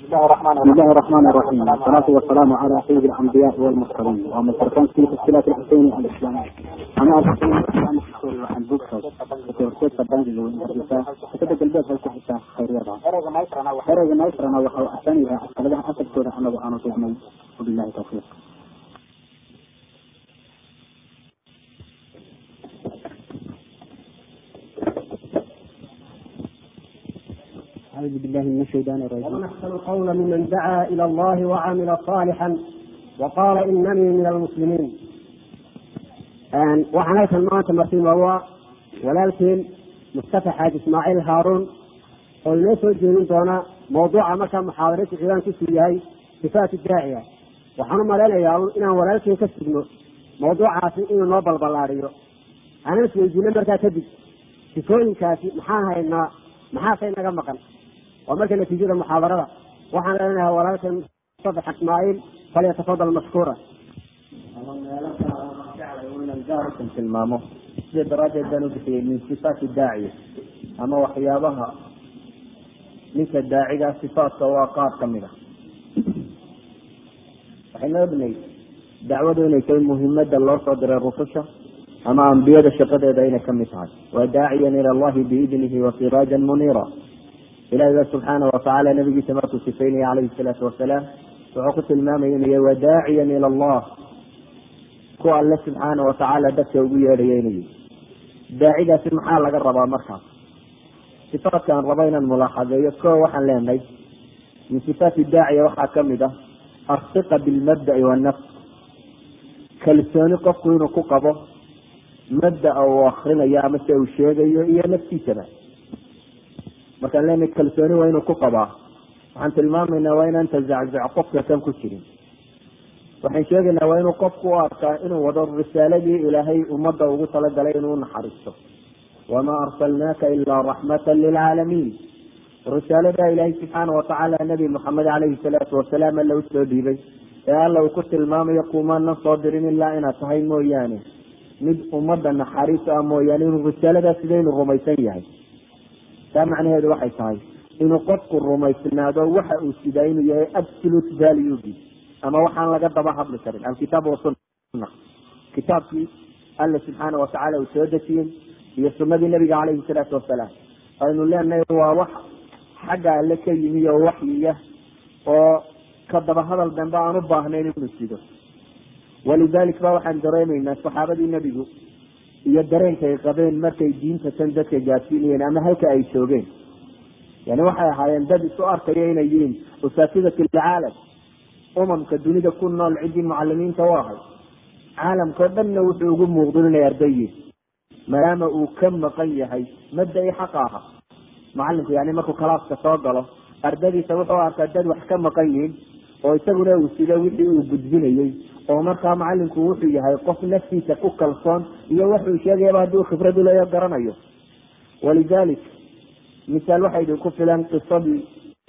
بسم الله الرحمن الرحيم والصلاة والسلام على سيد الأنبياء والمرسلين ومن تركان في تشكيلات الحسين الإسلام أنا الحسين الإسلام عن بوكسوس وتورسيت فبانجي لو انترسيسا حتى قلبات هلك حتى خيريضا خيريضا ما يسرنا وحو أحسانها أسألها أسد سورة أنا وأنا تؤمن وبالله توفيق أعوذ بالله من الشيطان الرجيم ومن أحسن قولا ممن دعا إلى الله وعمل صالحا وقال إنني من المسلمين waxaan halkan maanta martima waa walaalkeen mustafa xaaji ismaaciil haaruun oo inoo soo jeedin doona mawduuca markaa muxaadarada ciwaankiisu yahay sifaatu daaciya waxaan u malaynayaa inaan walaalkeen ka sugno mawduucaasi inuu noo balballaadiyo aanan isweydiino markaa kadib sifooyinkaasi maxaan haynaa maxaasay naga maqan waa marka natiijada muxaadarada waxaan leenahay walaalkeen mustafa xaaji ismaaciil falyatafadal mashkuura gaarkan tilmaamo sida daraaddeed baan u bixiyey min sifaati daaciya ama waxyaabaha ninka daacigaa sifaatka waa qaar ka mid a waxayna ognay dacwadu inay tahay muhimada loo soo diray rususha ama ambiyada shaqadeeda inay kamid tahay waa daaciyan ila allahi biidnihi wa siraajan muniira ilahi ba subxaana watacaala nabigiisa markuu sifaynaya calayhi salaatu wasalaam wuxuu ku tilmaamaya inuu yahay wa daaciyan ila allah ku alle subxaana watacaala dadka ugu yeedhaya inuu yihi daacidaasi maxaa laga rabaa markaas sifaatkaan rabo inaan mulaaxadeeyo ko waxaan leenahay min sifaati daaciya waxaa kamid ah arsiqa bilmabda'i wanafs kalsooni qofku inuu ku qabo mabdaa uu akrinayo ama se uu sheegayo iyo naftiisaba markaan leenahay kalsooni waa inuu ku qabaa waxaan tilmaamaynaa waa inaan tazaczac qofka kan ku jirin waxaan sheegaynaa waa inuu qofku u arkaa inuu wado risaaladii ilaahay ummadda ugu talagalay inuu naxariisto wamaa arsalnaaka ilaa raxmatan lilcaalamiin risaalada ilaahay subxaana watacaala nabi maxamed caleyhi salaatu wasalaam alla usoo dhiibay ee alla uu ku tilmaamayo kumaanan soo dirin ilaa inaad tahay mooyaane mid ummadda naxariis ah mooyaane inuu risaaladaas sidaynu rumaysan yahay taa macnaheedu waxay tahay inuu qofku rumaysnaado waxa uu sidaa inuu yahay absolute valuegi ama waxaan laga daba hadli karin alkitaab wasunna kitaabkii alla subxaana watacaala uu soo dejiyey iyo sunadii nabiga caleyhi salaatu wasalaam aynu leenahay waa wax xagga alle ka yimi oo waxyiya oo ka daba hadal dambe aan u baahnayn inuu sido walidalik ba waxaan dareemaynaa saxaabadii nebigu iyo dareenka ay qabeen markay diinta tan dadka gaadsiinayeen ama halka ay joogeen yani waxay ahaayeen dad isu arkaya inay yihiin usaasidat ilcaalam umamka dunida ku nool ciddii mucalimiinta u ahay caalamkao dhanna wuxuu ugu muuqdo inay ardayiin maadaama uu ka maqan yahay mabda-i xaqa aha macalinku yani markuu kalaaska soo galo ardadiisa wuxuu arkaa dad wax ka maqan yihiin oo isaguna uu sido wixii uu gudbinayey oo markaa macalinku wuxuu yahay qof naftiisa ku kalsoon iyo wuxuu sheegayaba hadduu khibrad uleeyo garanayo walidalik misaal waxay idinku filan qisadii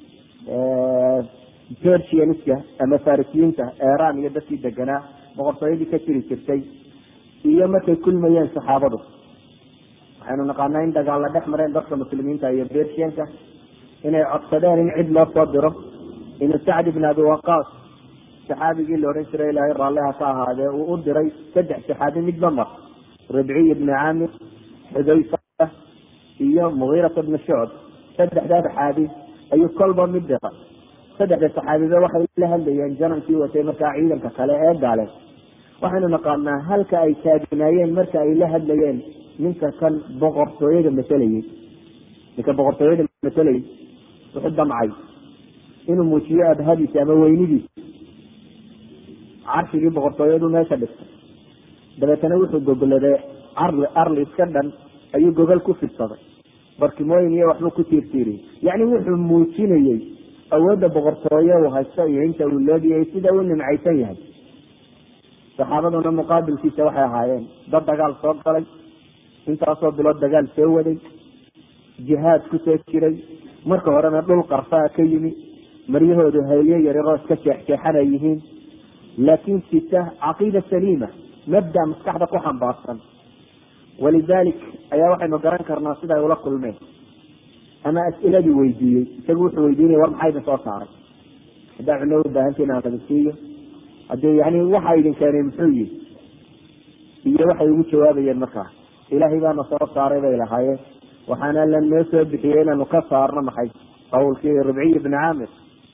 persianiska ama farisiyiinta iran iyo dadkii deganaa boqortooyadii ka jiri jirtay iyo markay kulmayeen saxaabadu waxaynu naqaanaa in dagaalla dhex mareen dadka muslimiinta iyo bersianka inay codsadeen in cid loo soo diro inuu sacd ibn abi waqaas saxaabigii la odhan jiray ilaahay raalliha ka ahaadee uu u diray saddex saxaabi midba mar ribciy ibni caamir xudayfa iyo mugiirata bni shucb saddexdaa saxaabi ayuu kolba mid dira saddexda saxaabiba waxay la hadlayeen janankii watay markaa ciidanka kale ee gaale waxaynu naqaanaa halka ay taagnaayeen marka ay la hadlayeen ninka kan boqortooyada matelayey ninka boqortooyada matelayey wuxuu damcay inuu muujiyo abhadiisa ama weynidiisa carshigii boqortooyadu meesha dhistay dabeetana wuxuu gogoladay arli arli iska dhan ayuu gogol ku fidsaday barkimooyin iyo waxbuu ku tiirtiiriyey yacni wuxuu muujinayey awoodda boqortooye uu haysto iyo inta uu leegiyay sida uu nimcaysan yahay saxaabaduna muqaabilkiisa waxay ahaayeen dad dagaal soo galay intaasoo bilood dagaal soo waday jihaad kusoo jiray marka horena dhul qarsaa ka yimi maryahoodu haylyo yaryaroo iska jeexjeexanay yihiin laakiin sita caqiida saliima mabda maskaxda ku xambaarsan walidalik ayaa waxaynu garan karnaa siday ula kulmeen ama as-iladii weydiiyey isagu wuxuu weydiinaya war maxaa idin soo saaray haddaa cuno u baahantiin aan qadasiiyo haddii yani waxa idin keenay muxuu yihi iyo waxay ugu jawaabayeen markaa ilaahay baana soo saaray bay lahaayeen waxaana la noo soo bixiyey inaanu ka saarno maxay qawlkii ribciy ibni caamir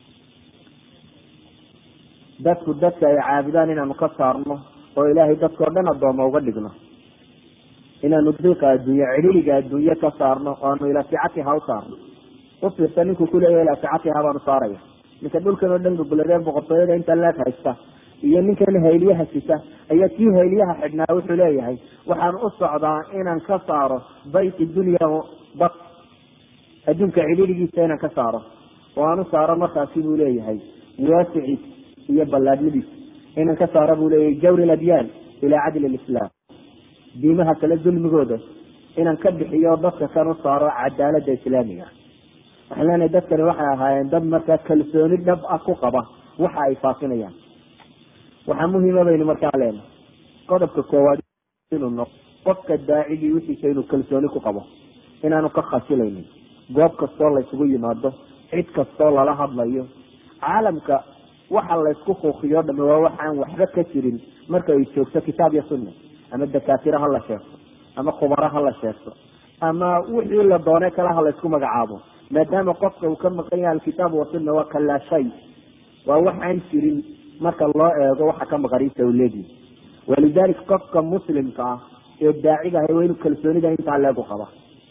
dadku dadka ay caabudaan inaanu ka saarno oo ilaahay dadkao dhan addooma uga dhigno inaanu diiqa adduunye cidhiliga adduunye ka saarno oo aanu ilaa sicatiha u saarno ufiirsa ninkuu kuleeya ilaa sicatiha baanu saaraya ninka dhulkan oo dhan gogoladee boqortooyada inta leeg haysta iyo ninkan hayliyaha sita ayaa kii hayliyaha xidhnaa wuxuu leeyahay waxaan u socdaa inaan ka saaro bayti dunya bad adduunka cidhiligiisa inaan ka saaro oo aan u saaro markaasi buu leeyahay waasiciis iyo ballaadhnidiisa inaan ka saaro buu leeyahay jawri ladyaan ilaa cadli lislaam diimaha kale dulmigooda inaan ka bixiyo dadka kan u saaro cadaalada islaamiga waxaan leenahay dadkani waxay ahaayeen dad markaa kalsooni dhab ah ku qaba waxa ay faafinayaan waxaa muhiima baynu markaa leenahay qodobka koowaad inuu noqo qofka daacigii wixiisa inuu kalsooni ku qabo inaanu ka khasilaynin goob kastoo laysugu yimaado cid kastoo lala hadlayo caalamka waxa laysku kuukiyo dhami waa waxaan waxba ka jirin marka ay joogto kitaab iyo sunna ama dakaatira ha la sheegto ama khubaro ha la sheegto ama wixii la doone kale ha laysku magacaabo maadaama qofka uu ka maqan yahay alkitaab wasunna waa kalaa shay waa waxaan jirin marka loo eego waxa ka maqaniisa u leegi walidalik qofka muslimka ah ee daaciga ahay waa inuu kalsoonida intaa leegu qaba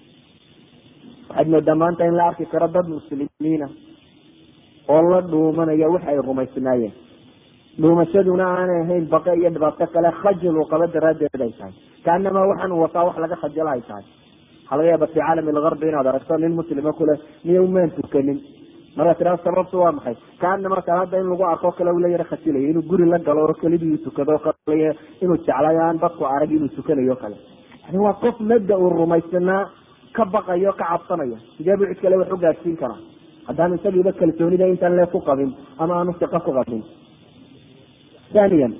waxaad moodaa maanta in la arki karo dad muslimiina oo la dhuumanaya waxa ay rumaysnaayeen dhuumashaduna aanay ahayn baqe iyo dhibaato kale khajil uu qabo daraaddeed ay tahay kaanamaa waxaan wataa wax laga khajalo ay tahay waxaa laga yaaba fi caalami algarbi inaad aragto nin muslima kule niyo maan tukanin markaa tiraa sababtu waa maxay kaanama salaada in lagu arko kale ula yaro khajilaya inuu guri la galo oo kelidii tukado kale inuu jeclayo aan dadku arag inuu tukanayo kale yani waa qof mabda uu rumaysanaa ka baqayo ka cabsanayo sidee buu cid kale wax u gaadsiin karaa haddaan isagiiba kalsoonida intaan lee ku qabin ama aanu siqo ku qabin thaniyan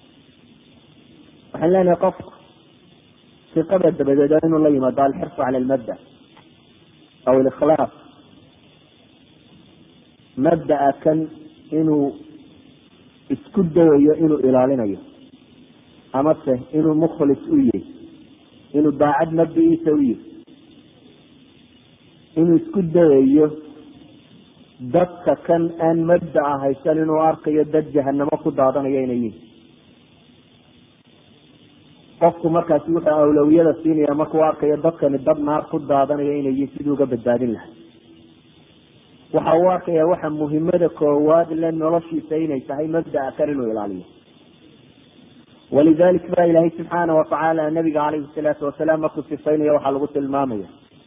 waxaan leenahay qofku siqada dabadeed waa inuu la yimaado alxirsu cala almabda aw alikhlaas mabdaa kan inuu isku dayayo inuu ilaalinayo amase inuu mukhlis u yahy inuu daacad mabdiiisa u yahy inuu isku dayayo dadka kan aan mabdaa haysan inuu arkayo dad jahanamo ku daadanayo inay yihin qofku markaasi wuxuu awlawiyada siinaya markuu arkayo dadkani dad naar ku daadanayo inay yihin siduu uga badbaadin lahay waxa uu arkaya waxa muhimada koowaad le noloshiisa inay tahay mabdaa kan inuu ilaaliyo walidalik ba ilaahay subxaana watacaala nabiga calayhi salaatu wasalaam markuu sifaynaya waxaa lagu tilmaamaya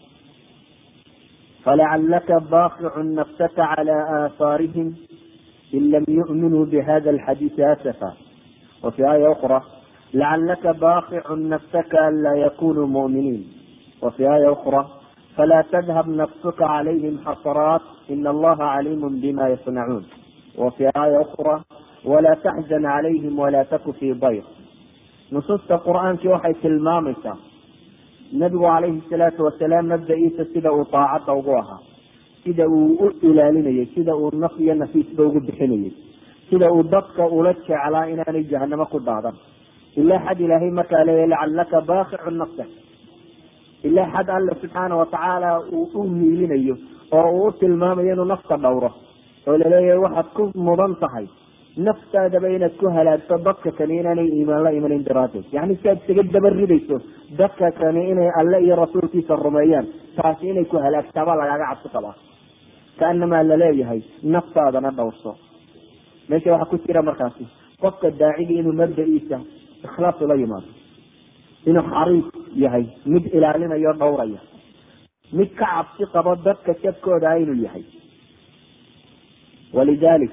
falacalaka baaqicun nafsaka cala aahaarihim in lam yu'minuu bihada alxadiisi asafa wafi aaya ukra lacalaka baaqicun nafsaka an laa yakunuu mu'miniin wafi aaya ukra fla tdhab nafsuka calayhim xasraat in allaha caliimu bima yasnacuun wafi aaya ukra walaa taxzan calayhim walaa taku fii dayr nusuusta qur-aankii waxay tilmaamaysaa nabigu calayhi salaatu wasalaam mabda-iisa sida uu daacadda ugu ahaa sida uu u ilaalinayay sida uu naf iyo nafiisba ugu bixinayay sida uu dadka ula jeclaa inaanay jahanamo ku daadan ilaa xad ilaahay markaa leeya lacalaka baaqicu nafsak ilaa xad alle subxaana watacaala uu u hiilinayo oo uu u tilmaamayo inuu nafta dhowro oo laleeyahay waxaad ku mudan tahay naftaadaba inaad ku halaagto dadka kani inaanay iimaan la imanin daraaddeed yani si aad isaga daba ridayso dadka kani inay alle iyo rasuulkiisa rumeeyaan taasi inay ku halaagtaabaa lagaaga cabsi qabaa kaanamaa laleeyahay naftaadana dhowrso meesha waxaa ku jira markaasi qofka daacigii inuu mabda-iisa ikhlaas ula yimaado inuu xariis yahay mid ilaalinayo dhowraya mid ka cabsi qabo dadka jabkooda inuu yahay walidalik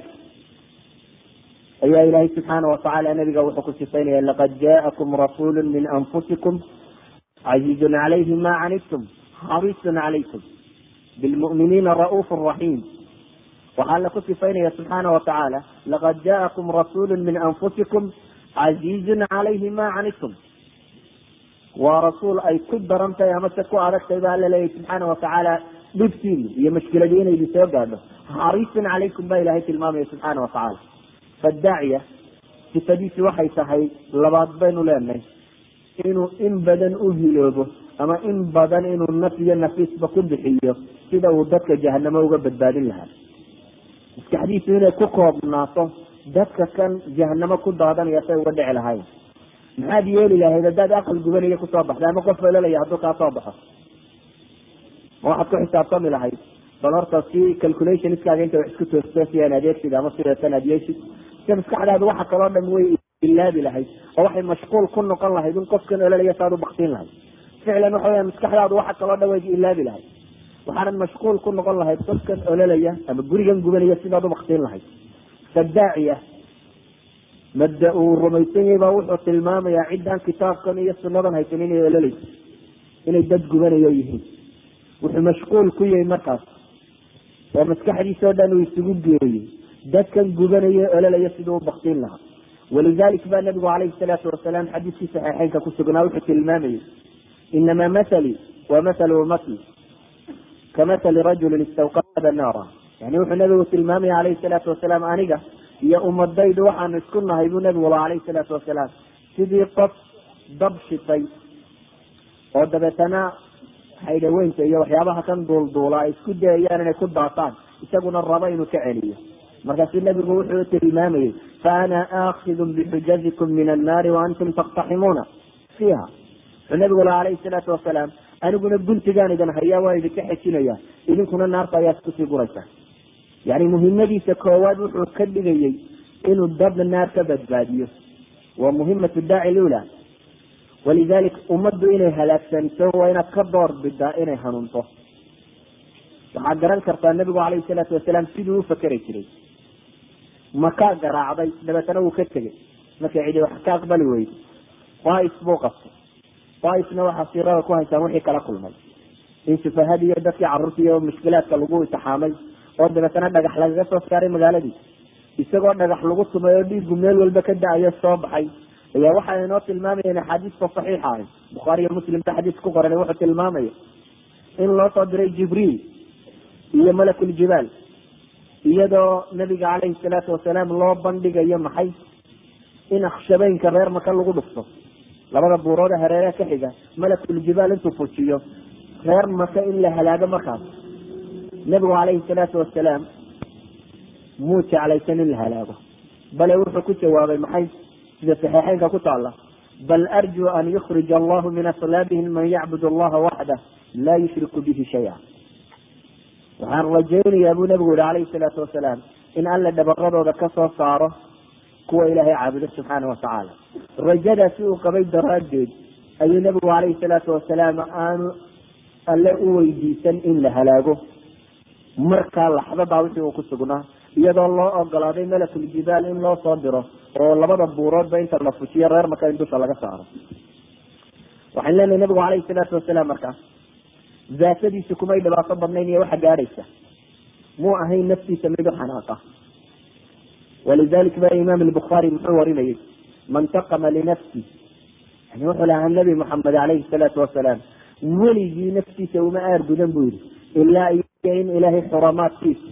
ayaa ilaahay subxaana watacaala nabiga wuxuu ku sifaynaya laqad jaakum rasuulu min anfusikum casiizun calayhi ma canidtum xariisun calaykum bilmu'miniina ra'uuf raxiim waxaa alla ku sifaynaya subxaana watacaala laqad jaakum rasuulu min anfusikum casiizun calayhi ma canidtum waa rasuul ay ku daran tahay amase ku adag tahay ba alla leeyahy subxaana watacaala dhibtiinu iyo mashkiladii inay idin soo gaadho xariisun calaykum baa ilaahay tilmaamaya subxaana watacaala fadaaciya sifadiisi waxay tahay labaad baynu leenahay inuu in badan u hiloobo ama in badan inuu naf iyo nafiisba ku bixiyo sida uu dadka jahanamo uga badbaadin lahaa maskaxdiisu inay ku koobnaato dadka kan jahanamo ku daadanaya say uga dhici lahayn maxaad yeeli lahayd haddaad aqal gubanaya kusoo baxda ama qof ololaya hadduu kaa soo baxo ma waxaad ku xisaabtami lahayd bal horta si calculationskaaga inta wax isku toostoosiyaan adeegsid ama sideetan aad yeeshid si maskaxdaadu waxa kaloo dhan way ilaabi lahayd oo waxay mashquul ku noqon lahayd in qofkan ololaya saad u baktiin lahayd ficlan waxa weya maskaxdaadu waxa kaloo dhan way ilaabi lahayd waxaanad mashquul ku noqon lahayd qofkan ololaya ama gurigan gubanaya sidaad u baktiin lahayd fadaaciya mabda uu rumaysan yahay baa wuxuu tilmaamayaa ciddaan kitaabkan iyo sunadan haysan inay ololeyso inay dad gubanayo yihiin wuxuu mashquul ku yahay markaas oo maskaxdiisao dhan uu isugu geeyey dadkan gubanayo ololaya siduu u baktiin lahaa walidalik baa nabigu calayhi salaatu wasalaam xadiiskii saxiixeynka ku sugnaa wuxuu tilmaamayay inamaa mathali wa mathalu ummati kamathali rajulin istawqada naara yani wuxuu nabigu tilmaamaya calayhi salaatu wasalaam aniga iyo ummadaydu waxaanu isku nahay buu nabigu la calayhi salaatu wasalaam sidii qof dab shitay oo dabeetana haydhaweynta iyo waxyaabaha kan duulduula ay isku dayayaan inay ku daataan isaguna rabo inuu ka celiyo markaasu nabigu wuxuu tilmaamayey fa ana aakidun bixujazikum min annaari wa antum taktaximuuna fiiha wuxuu nabigu la calayhi salaatu wasalaam aniguna guntigaan idin hayaa waa idinka xejinaya idinkuna naarta ayaa iskusii guraysa yani muhimadiisa koowaad wuxuu ka dhigayey inuu dad naar ka badbaadiyo waa muhimatu daaci lula walidalik ummaddu inay halaagsanto waa inaad ka door bidaa inay hanuunto waxaad garan kartaa nabigu calayhi salaatu wasalaam siduu u fakeri jiray makaa garaacday dabeetana wuu ka tegey markay cidi wax ka aqbali weydo daaif buu qabtay daaifna waxaa siirada ku haysaan wixii kala kulmay in sufahadii iyo dadkii carruurtii iyo mushkilaadka lagu itixaamay oo dabeetana dhagax lagaga soo saaray magaaladii isagoo dhagax lagu tumay oo dhiigu meel walba ka da-ayo soo baxay ayaa waxa inoo tilmaamayeen axaadiista saxiixa ahi bukhaari iyo muslim ba xadiis ku qoran wuxuu tilmaamaya in loo soo diray jibriil iyo malakuljibaal iyadoo nabiga calayhi salaatu wasalaam loo bandhigayo maxay in akhshabeynka reer maka lagu dhufto labada buuroode hareeraha ka xiga malakuljibaal intuu fujiyo reer maka in la halaago markaas nabigu calayhi salaatu wasalaam muu jeclaysan in la halaago bale wuxuu ku jawaabay maxay sida saxiixeynka ku taala bal arjuu an yukhrija allahu min aslaabihim man yacbud allaha waxdah laa yushriku bihi shaya waxaan rajaynayaa buu nabigu yihi calayhi salaatu wasalaam in alla dhabaradooda ka soo saaro kuwa ilaahay caabudo subxaana watacaala rajadaasi uu qabay daraaddeed ayuu nabigu calayhi salaatu wasalaam aanu alle u weydiisan in la halaago markaa laxdadaa wixii uu ku sugnaa iyadoo loo ogolaaday malakuljibaal in loo soo diro oo labada buuroodba inta la fujiyo reer maka in dusha laga saaro waxaan leenahay nabigu calayhi salaatu wasalaam markaas daatadiisu kumay dhibaato badnayn iyo waxa gaadhaysa muu ahayn naftiisa mid u xanaaqa walidalik ba imaam albukhaari muxuu warinayay man taqama linafsi yani wuxuu lahaa nabi moxamed calayhi salaatu wasalaam weligii naftiisa uma aar gudan buu yihi ilaa iyo in ilaahay xuramaadkiisa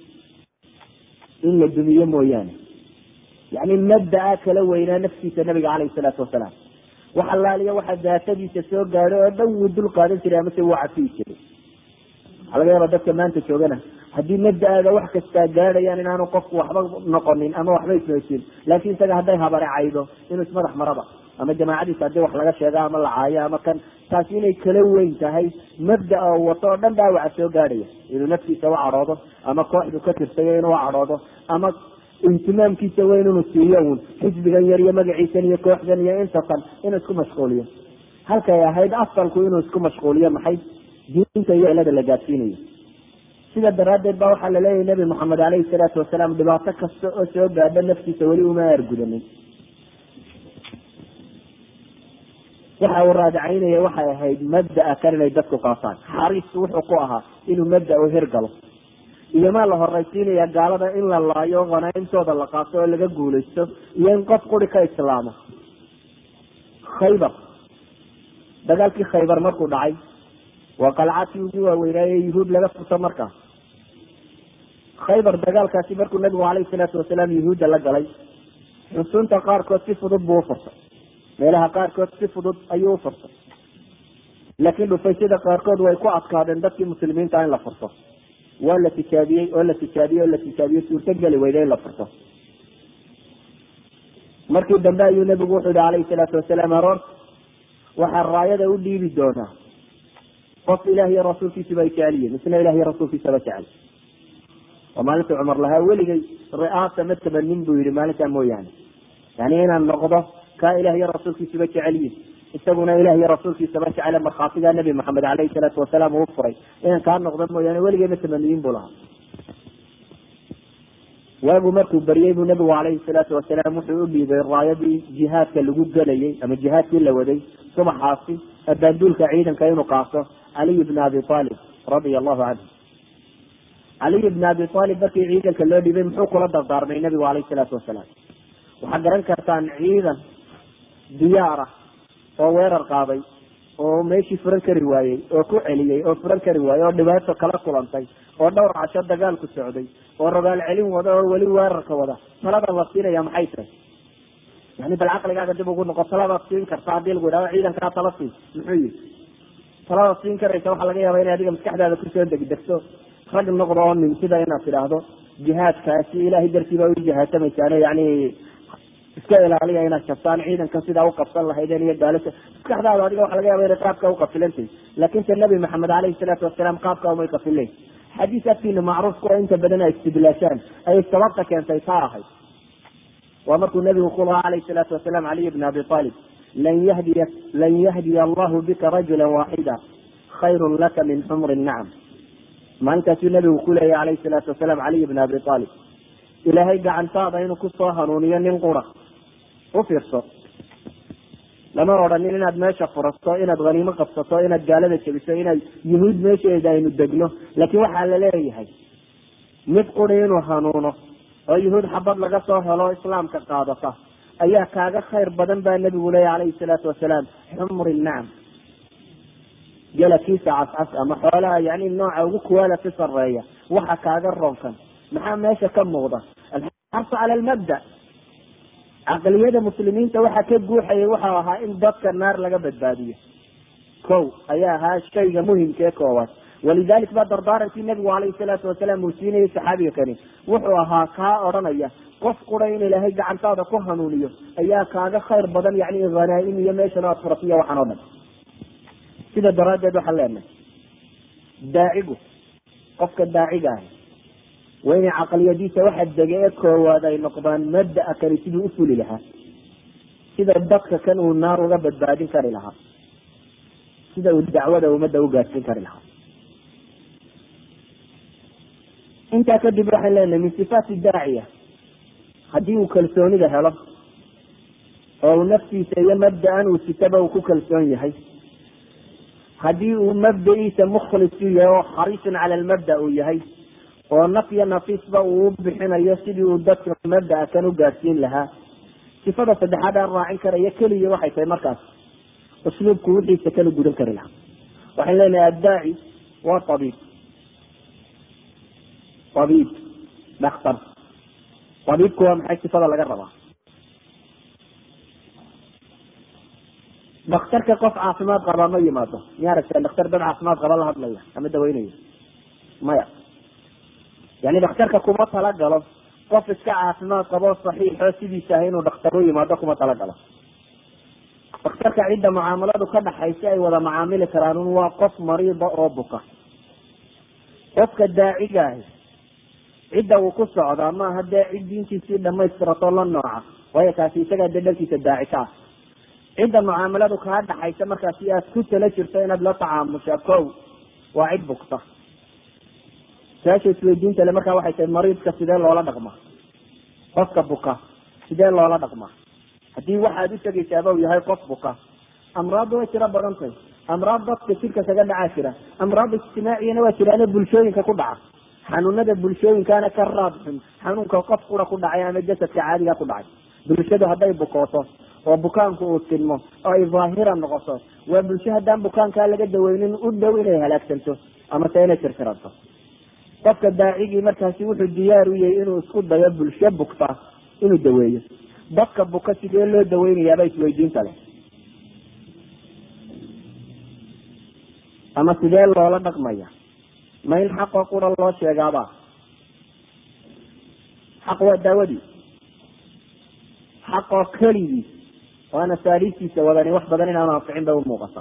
in la dumiyo mooyaane yani mabdaa kala weynaa naftiisa nabiga calayhi salaatu wasalaam wax allaaliya waxa daatadiisa soo gaadho oo dhan wuu dul qaadan jiray amase wuu cafiyi jiray waxaa laga yaaba dadka maanta joogana haddii mabda-aaga wax kastaa gaadhayaan inaanu qofku waxba noqonin ama waxba ismoosin laakiin isaga hadday habare caydo inuu ismadax maraba ama jamaacadiisa haddii wax laga sheega ama la caayo ama kan taasi inay kala weyn tahay mabdaa u wato oo dhan dhaawaca soo gaadhaya inuu naftiisa u cadhoodo ama kooxdu ka tirsayo inuu cadhoodo ama ihtimaamkiisa weyn inuu siiyo uun xisbigan yar iyo magaciisan iyo kooxdan iyo intatan inuu isku mashquuliyo halkay ahayd asalku inuu isku mashquuliyo maxay diinta iyo cilada la gaadsiinayo sida daraaddeed ba waxaa laleeyahay nabi moxamed caleyhi salaatu wasalaam dhibaato kasta oo soo gaadha naftiisa weli uma aargudanin waxa uu raadicaynaya waxay ahayd mabdaa kan inay dadku qaataan xariisku wuxuu ku ahaa inuu mabda u hirgalo iyo maa la horaysiinaya gaalada in la laayo khanaimtooda la qaato oo laga guulaysto iyo in qof quri ka islaamo khaybar dagaalkii khaybar markuu dhacay waa qalcadkii ugu waaweynaaye yuhuud laga furto markaa khaybar dagaalkaasi markuu nabigu calayhi salaatu wasalaam yuhuudda la galay xusunta qaarkood si fudud buu ufurtay meelaha qaarkood si fudud ayuu ufurtay laakiin dhufaysyada qaarkood way ku adkaadeen dadkii muslimiinta in la furto waa la tijaabiyey oo la tijaabiyey oo la tijaabiyey suurtogeli weyda in la furto markii dambe ayuu nabigu wuxuu yihi calayhi salaatu wasalaam aroorta waxaa raayada u dhiibi doonaa qof ilaah iyo rasuulkiisuba ay jecel yihin isna ilah iyo rasuulkiisaba jecel oo maalinta cumar lahaa weligay ri'aasa ma tabanin buu yihi maalintaa mooyaane yani inaan noqdo kaa ilah iyo rasuulkiisuba jecel yihin isaguna ilah iyo rasuulkiisaba jecele markhaatigaa nabi maxamed caleyhi salaatu wasalaam uu furay inaan kaa noqdo mooyaane weligay ma tamaniyin buu lahaa waagu markuu baryey buu nabigu calayhi salaatu wasalaam wuxuu u dhiibay raayadii jihaadka lagu gelayay ama jihaadkii la waday subaxaasi abaanduulka ciidanka inuu qaato caliy bna abi aalib radia allahu canhu caliy bna abi aalib markii ciidanka loo dhiibay muxuu kula dardaarmay nabigu calayhi salaatu wasalaam waxaad garan kartaan ciidan diyaar ah oo weerar qaaday oo meeshii furan kari waayey oo ku celiyey oo furan kari waayey oo dhibaato kala kulantay oo dhowr casho dagaalku socday oo rogaal celin wada oo weli weerarka wada talada la siinaya maxay tahay yani bal caqligaaga dib ugu noqo taladaad siin karta hadii lagu yidhahdo ciidankaa tala siin muxuu yihi taladaad siin karaysa waxaa laga yaaba inay adiga maskaxdaada kusoo degdegto rag noqdo oo nin sida inaad tidhaahdo jihaadkaasi ilahay dartii baa u jihaadsamaysaane yani iska ilaaliya inaad jabtaan ciidankan sidaa uqabsan lahaydeen iyo gaalasha maskaxdaada adiga waxa laga yaaba inay qaabka uqafilantahy laakin se nabi maxamed caleyhi salaatu wasalaam qaabka umay qafilen xadiis agtiina macruufka oo inta badan ay istidlaashaan ayay sababta keentay taa ahayd waa markuu nabigu ku lahaa calayhi salaatu wasalaam caliy bna abi aalib lan yahdiya lan yahdiya allahu bika rajula waaxida khayrun laka min xumri nacam maalintaasuu nabigu ku leeyahy calayhi salaatu wasalaam caliy bna abi aalib ilaahay gacantaada inuu kusoo hanuuniyo nin qura u fiirso lama odhanin inaad meesha furato inaad haniimo qabsato inaad gaalada jebiso inaad yuhuud meesheeda aynu degno laakiin waxaa la leeyahay mid quri inuu hanuuno oo yuhuud xabad laga soo helo islaamka qaadata ayaa kaaga khayr badan baa nabigu leeya calayhi salaatu wasalaam xumri nacam gelakiisa cascas ama xoolaha yani nooca ugu kuwaala si sareeya waxa kaaga roonkan maxaa meesha ka muuqda alxarsu cala almabda caqliyada muslimiinta waxa ka guuxayay waxau ahaa in dadka naar laga badbaadiyo kow ayaa ahaa shayga muhimka ee koowaad walidalik baa dardaarankii nabigu calayhi salaatu wasalaam uu siinayay saxaabiga kani wuxuu ahaa kaa odhanaya qof qura in ilaahay gacantaada ku hanuuniyo ayaa kaaga khayr badan yani hanaa-im iyo meeshan aad furatiyo waxaan oo dhan sida daraaddeed waxaan leenahay daacigu qofka daaciga ahi waa inay caqliyadiisa waxa dega ee koowaad ay noqdaan mabdaa kani siduu u fuli lahaa sida dadka kan uu naar uga badbaadin kari lahaa sida uu dacwada ummadda u gaadsiin kari lahaa intaa kadib waxaan leenahay min sifaati daaciya haddii uu kalsoonida helo oo uu naftiisa iyo mabda-an uu sitaba uu ku kalsoon yahay haddii uu mabda-iisa mukhlis u yahay oo xariisun cala almabda uu yahay oo naf iyo nafiisba uu u bixinayo sidii uu dadka mabdaa kan u gaadsiin lahaa sifada saddexaad aan raacin karaya keliya waxay tahay markaas usluubku wixiisa kala gudan kari lahaa waxaan leenahay addaaci waa abiib abiib daktar abiibku waa maxay sifada laga rabaa daktarka qof caafimaad qaba ma yimaado miya aragteen daktar dad caafimaad qaba la hadlaya ama daweynaya maya yani dhakhtarka kuma talagalo qof iska caafimaad qabo saxiixo sidiisa ah inuu dhakhtar u yimaado kuma talagalo dhakhtarka cidda mucaamaladu ka dhaxaysa ay wada macaamili karaan un waa qof mariida oo buka qofka daaciga ahi cidda uu ku socdaa maaha dee cid diintiisii dhamaystirato la nooca waayo kaasi isagaa dee dhankiisa daaci ka ah cidda mucaamaladu kaa dhaxaysa markaasi aad ku tala jirto inaad la tacaamusha kow waa cid bugta su-aasha isweydiinta le markaa waxay tahay mariidka sidee loola dhaqmaa qofka buka sidee loola dhaqmaa haddii waxaad u tegaysaaba u yahay qof buka amraadda way tiro badan tahay amraad dadka jirka kaga dhacaa jira amraad ijtimaaciyana waa jiraano bulshooyinka ku dhaca xanuunada bulshooyinkaana ka raad xun xanuunka qof qura ku dhacay ama jasadka caadiga ku dhacay bulshadu hadday bukooto oo bukaanku uu tilmo oo ay daahira noqoto waa bulsho haddaan bukaankaa laga daweynin u dhow inay halaagsanto ama se inay tirtiranto qofka daacigii markaasi wuxuu diyaar u yahay inuu isku dayo bulsho bugta inuu daweeyo dadka buka sidee loo daweynayaaba isweydiinta leh ama sidee loola dhaqmaya ma in xaqoo qura loo sheegaaba xaq waa daawadii xaqoo keligii waana asaaliibtiisa wadani wax badan inaanu anficin bay umuuqata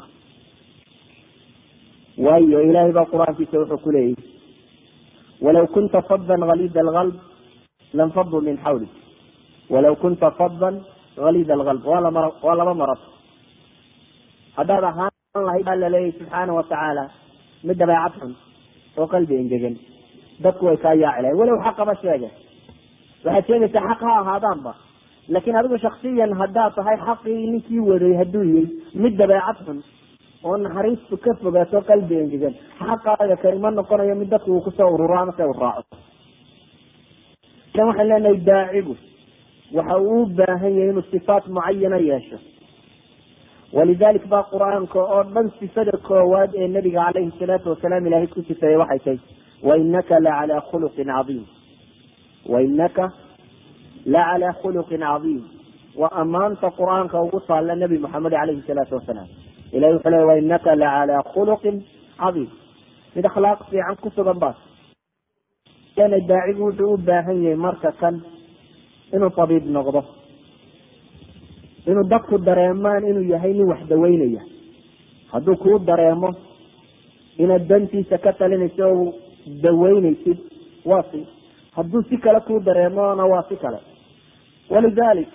waayo ilaahay baa qur-aankiisa wuxuu ku leeyahy walaw kunta fadan halida alqalb lanfaduu min xawlik walaw kunta fadan halida alqalb waa lama waa laba marad haddaad ahaan lahayd baa laleeyahy subxaana watacaala mid dabeecad xun oo qalbi engegan dadku way kaa yaaci lahay walow xaqaba sheege waxaad sheegaysaa xaq ha ahaadaanba laakiin adigu shaksiyan haddaad tahay xaqii ninkii waday hadduu yahay mid dabeecad xun oo naxariistu ka fogaato qalbi engegan xaqaaga kani ma noqonayo mid dadku uu kusoo ururo ama se u raaco idan waxaan leenahay daacigu waxa uu u baahan yahay inuu sifaat mucayana yeesho walidalik baa qur-aanka oo dhan sifada koowaad ee nabiga calayhi salaatu wasalaam ilahay ku sifeeyey waxay tahay wainaka la calaa khuluqin cadiim wainaka la calaa khuluqin cadiim waa ammaanta qur-aanka ugu taalla nabi maxamed calayhi salaatu wasalaam ilahi wuxuu leey wainaka la calaa khuluqin cadiim mid akhlaaq fiican ku sugan baas yana daacigu wuxuu u baahan yahay marka kan inuu tabiib noqdo inuu dadku dareemaan inuu yahay nin wax daweynaya hadduu kuu dareemo inaad dantiisa ka talinayso o daweynaysid waa si hadduu si kale kuu dareemona waa si kale walidalik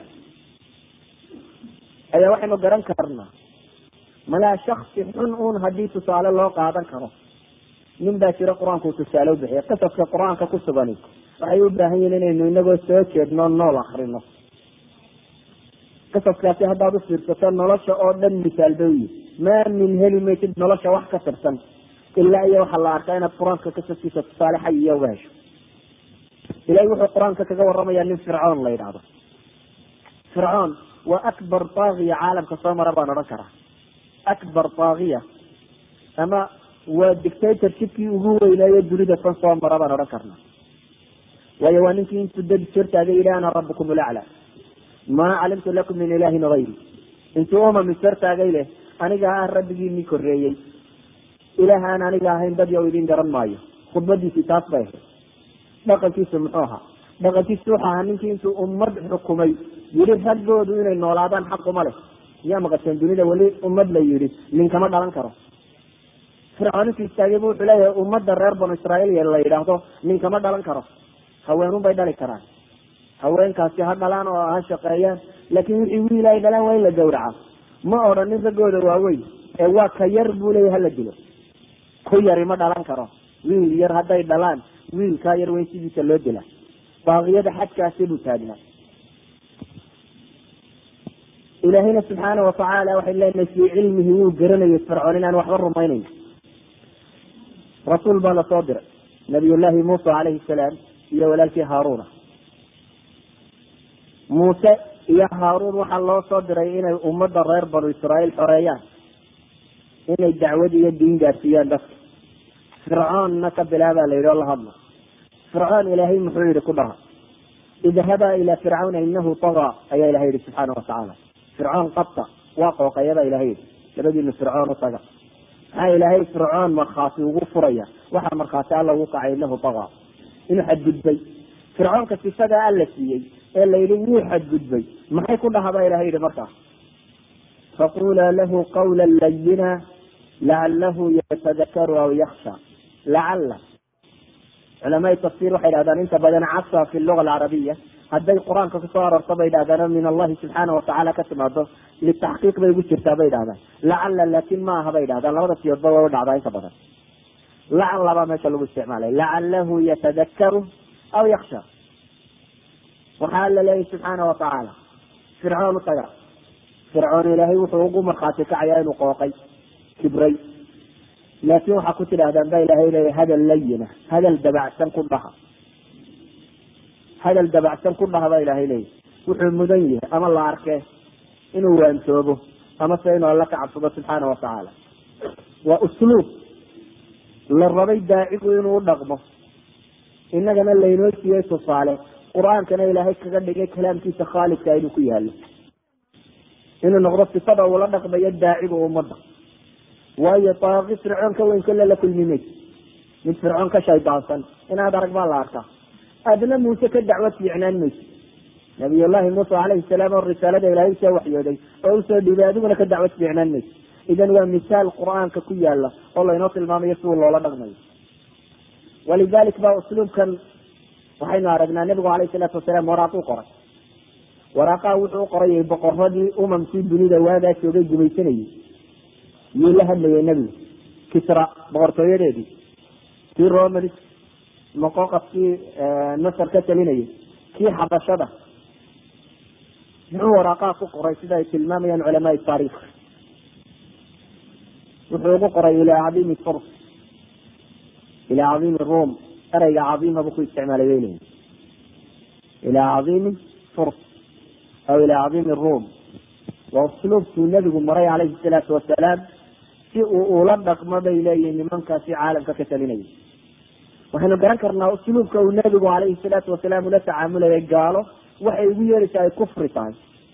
ayaa waxaynu garan karnaa malaa shaksi xun un haddii tusaale loo qaadan karo nin baa jiro qur-aanku uu tusaale ubixiya qisaska qur-aanka ku sugani waxay u baahan yihin inaynu inagoo soo jeedno nool akrino qisaskaasi haddaad u fiirsato nolosha oo dhan misaal bay uyihi maa min heli maysid nolosha wax ka tirsan ilaa iyo waxaa la arkaa inaad qur-aanka qisaskiisa tusaale xayiya uga hesho ilahay wuxuu qur-aanka kaga waramayaa nin fircoon la yidhaahdo fircoon waa akbar taagiya caalamka soo mara baan odhan karaa akbar taagiya ama waa dictatorshipkii ugu weynaaye dunida tan soo mara baan odhan karnaa waayo waa ninkii intuu dad jortaagay yidhi ana rabukum lacla maa calimtu lakum min ilaahin hayri intuu umami jortaagay leh aniga ah rabbigiinii koreeyey ilaah aan aniga ahayn dad yow idin garan maayo khudbadiisii taas bay ahayd dhaqankiisu muxuu ahaa dhaqankiisu wuxu ahaa ninkii intuu ummad xukumay yidhi raggoodu inay noolaadaan xaquma leh miyaa maqasheen dunida weli ummad la yidhi ninkama dhalan karo fircoon intuu istaagaybu wuxuu leeyahay ummadda reer banu israa'iil la yidhaahdo ninkama dhalan karo haweenun bay dhali karaan haweenkaasi ha dhalaan oo ha shaqeeyaan laakiin wixii wiil ay dhalaan waa in la gawraca ma odhanin raggooda waaweyn ee waa ka yar buu leeyahy hala dilo ku yari ma dhalan karo wiil yar hadday dhalaan wiilkaa yar weyn sidiisa loo dila baaqiyada xadkaasi buu taagnaa ilaahayna subxaana watacaala waxay leenahay fii cilmihi wuu garanayay fircoon inaan waxba rumaynayn rasuul baa lasoo diray nabiyullaahi muusa calayhi salaam iyo walaalkii haaruna muuse iyo haaruun waxaa loo soo diray inay ummadda reer banu israa'iil xoreeyaan inay dacwad iyo diin gaarsiiyaan dadka fircoonna ka bilaabaa la yidhi oo la hadlo fircoon ilaahay muxuu yihi ku dhaha idhabaa ilaa fircawna inahu tagaa ayaa ilahay yihi subxaana watacaala fircoon qabta waa qooqayabaa ilahay yihi labadiinu fircoon u taga maxaa ilaahay fircoon markhaati ugu furaya waxaa markhaati alla ugu kacay inahu tagaa inuu xadgudbay fircoonka sifadaa alla siiyey ee la yidhi wuu xadgudbay maxay ku dhahabaa ilahay yihi markaas faqulaa lahu qawla layina lacalahu yatadakaru aw yaksha lacala culamaai tafsir waxay dhahdaan inta badan casa fi luga alcarabiya hadday qur-aanka kusoo aroorto bay dhahdaan min allahi subxaana watacaala ka timaado litaxqiiq bay ugu jirtaa bay dhahdaan lacala laakin ma aha bay dhahdaan labada siyoodba waa u dhacdaa inta badan lacala baa meesha lagu isticmaalay lacalahu yatadakaru aw yaksha waxaa la leeyahy subxaana watacaala fircoon u taga fircoon ilaahay wuxuu ugu markhaati kacayaa inuu qooqay kibray laakin waxaa ku tidhahdaan ba ilahay leeya hadal layina hadal dabacsan ku dhaha hadal dabacsan ku dhaha baa ilahay leeya wuxuu mudan yahay ama la arkee inuu waantoobo ama se inuu alla ka cabsado subxaana watacaala waa usluub la rabay daacigu inuu u dhaqmo innagana laynoo siiyey tusaale qur-aankana ilaahay kaga dhigay kalaamkiisa khaalidka inuu ku yaalo inuu noqdo sifada uula dhaqmayo daaciga ummadda waayo taaqi fircoon ka weyn kolle la kulmi mayso mid fircoon ka shaydaansan inaad arag baa la arkaa adna muuse ka dacwad fiicnaan mayso nabiyullahi muusa calayhi salaam oo risaalada ilaahay usoo waxyooday oo usoo dhiibay adiguna ka dacwad fiicnaan mayso idan waa misaal qur-aanka ku yaala oo laynoo tilmaamayo siduu loola dhaqmayo walidalik ba usluubkan waxaynu aragnaa nabigu calayhi salaatu wasalaam waraaq u qoray waraaqaha wuxuu u qorayay boqoradii umamkii dunida waagaa joogay gumaysanayay yuu la hadlayay nebigu kisra boqortooyadeedii kii romanis moqoqafkii masar ka talinayay kii xabashada muxuu waraaqaha ku qoray sida ay tilmaamayaan culamaai taariikh wuxuu ugu qoray ilaa cadiimi furs ilaa cadiimi rum ereyga cadiima buu ku isticmaalay bay leeyihin ilaa cadiimi furs aw ilaa cadiimi rum waa usluubkuu nebigu maray calayhi salaatu wasalaam si uu ula dhaqmo bay leeyihin nimankaasi caalamka ka talinaya waxaynu garan karnaa usluubka uu nebigu calayhi salaatu wasalaam ula tacaamulayay gaalo waxay ugu yeeraysaa ay kufri tahay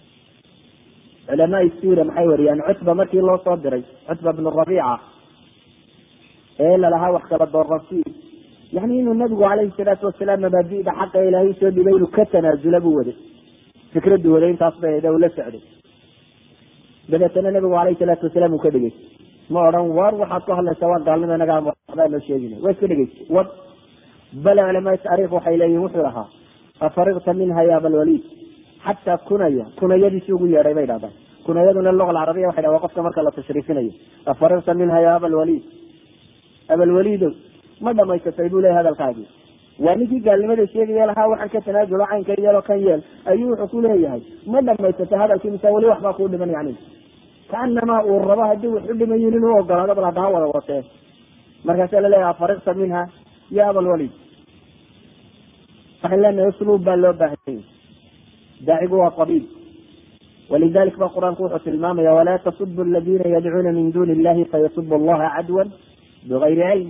culamaai sira maxay wariyaan cutba markii loo soo diray cutba bnu rabiica ee lalahaa wax kala dooransi yani inuu nabigu calayhi salaatu wasalaam mabaadida xaqa ilaahay usoo dhibay inuu ka tanaasula buu waday fikraddu waday intaas bay eda ula socday dabeetana nabigu calayhi salaatu wasalaam uu ka dhegeysta ma odhan war waxaad ku hadlaysaa waa gaalnimo inaga waxbaa noo sheegina waa iska dhegeystay wad bale culamaai taariikh waxay leeyihin wuxuu lahaa afarigta minha ya abalwaliid xataa kunaya kunayadiisi ugu yeedhay bay dhahdaan kunayaduna luga alcarabiya waxay dhaha waa qofka marka la tashriifinayo afarigta minha ya abalwaliid abalwaliidow ma dhamaysatay buu leeyahy hadalkaagii waa ninkii gaalnimada sheegaya lahaa waxaan ka tanaazulo caynka yeelo kan yeel ayuu wuxuu ku leeyahay ma dhamaysatay hadalkii mise weli waxbaa kuu dhiman yani kaanamaa uu rabo haddii wax u dhimayin inuu ogolaado bal hadda ha wada watee markaasaa laleeyahay afarigta minha ya abalwaliid waxaan leenahay usluub baa loo baahanyay daacigu waa abiib walidalik ba qur-aanku wuxuu tilmaamaya walaa tasubu aladiina yadcuuna min duni illahi fayasubu allaha cadwan bigayri cilm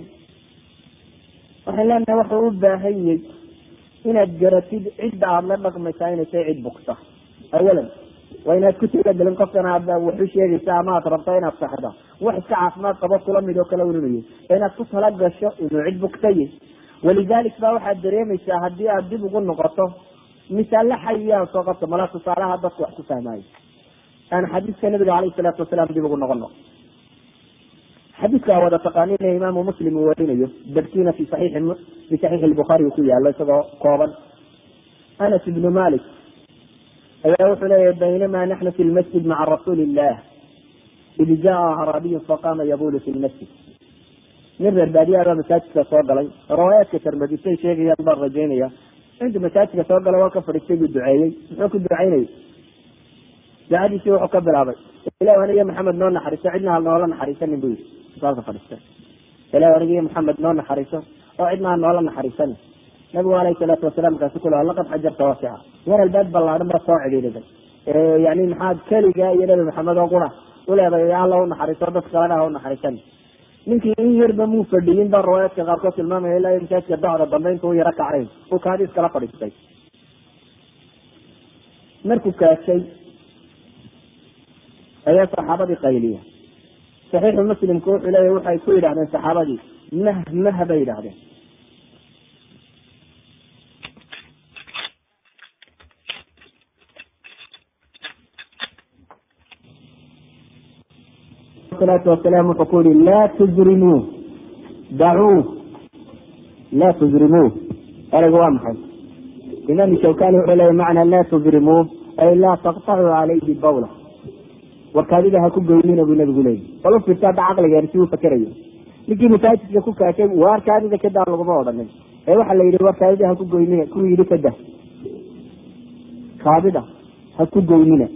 waxaan leenahay waxuu u baahanyay inaad garatid cidda aada la dhaqmaysaa inay tahay cid bugta awalan waa inaad ku talagelin qofkan aad wax u sheegaysa ama aad rabto inaad saxda wax iska caafimaad qabo kula mid oo kale ununayo inaad ku tala gasho inuu cid bugtaye walidalik ba waxaad dareemaysaa haddii aad dib ugu noqoto misaale xayiyaan soo qabto malaa tusaalaha dadku wax ku fahmaayo aan xadiiska nabiga calayhi salaatu wasalaam dib ugu noqono xadiiska wada taqaanina imaamu muslim uu warinayo darkiina fi saxiixi fi saxiixi lbukhaari uu ku yaalo isagoo kooban anas ibnu malik ayaa wuxuu leeyahy baynama naxnu fi lmasjid maca rasuuli illah id jaa acraabiyun faqama yabulu fi lmasjid nin reer baadiyaa baa masaajidka soo galay riwaayaadka tarmadisay sheegayaan baan rajaynaya intuu masaajidka soo galay waa ka fadhiistay buu duceeyey muxuu ku ducaynayay ducadiisii wuxuu ka bilaabay ilah aniga maxamed noo naxariiso cidna hal noola naxariisanin bu yidhi saalka fadhiistay ilah aniga iyo maxamed noo naxariiso oo cidna ha noola naxariisanin nabigu alayhi salaatu wasalaam markaasu ku laha laqad xajarta wasica war albaab ballaadan baa soo cidhiidhiday yani maxaad keliga iyo nabi maxamed oo qura uleeday alla u naxariiso dad kalena ha u naxariisanin ninkii in yarba muu fadhiyin baa riwaayaadka qaarkood tilmaamaya ilaa masaajidka dacda dambe intuu yaro kacay uu kaadiis kala fadhiistay markuu kaashay ayaa saxaabadii qayliya saxiixu muslimku wuxuu leeya waxay ku yidhahdeen saxaabadii mah mah bay yidhahdeen salaatu wasalaam wuxuu ku yihi laa tujrimuu dacuu laa tujrimuu ereygu waa maxay imaam shawkani wuxuu leeya macna laa tujrimuu ay laa taqtacuu calayhi bawla warkaadida ha ku goynina buu nabigu leeyahy bal u fiirta hadda caqligeer si uu fakerayo ninkii masaajidka ku kaashay warkaadida kadaa laguma odhanin ee waxaa la yidhi warkaadida ha ku goynina kuwii yidhi kada kaadida ha ku goynina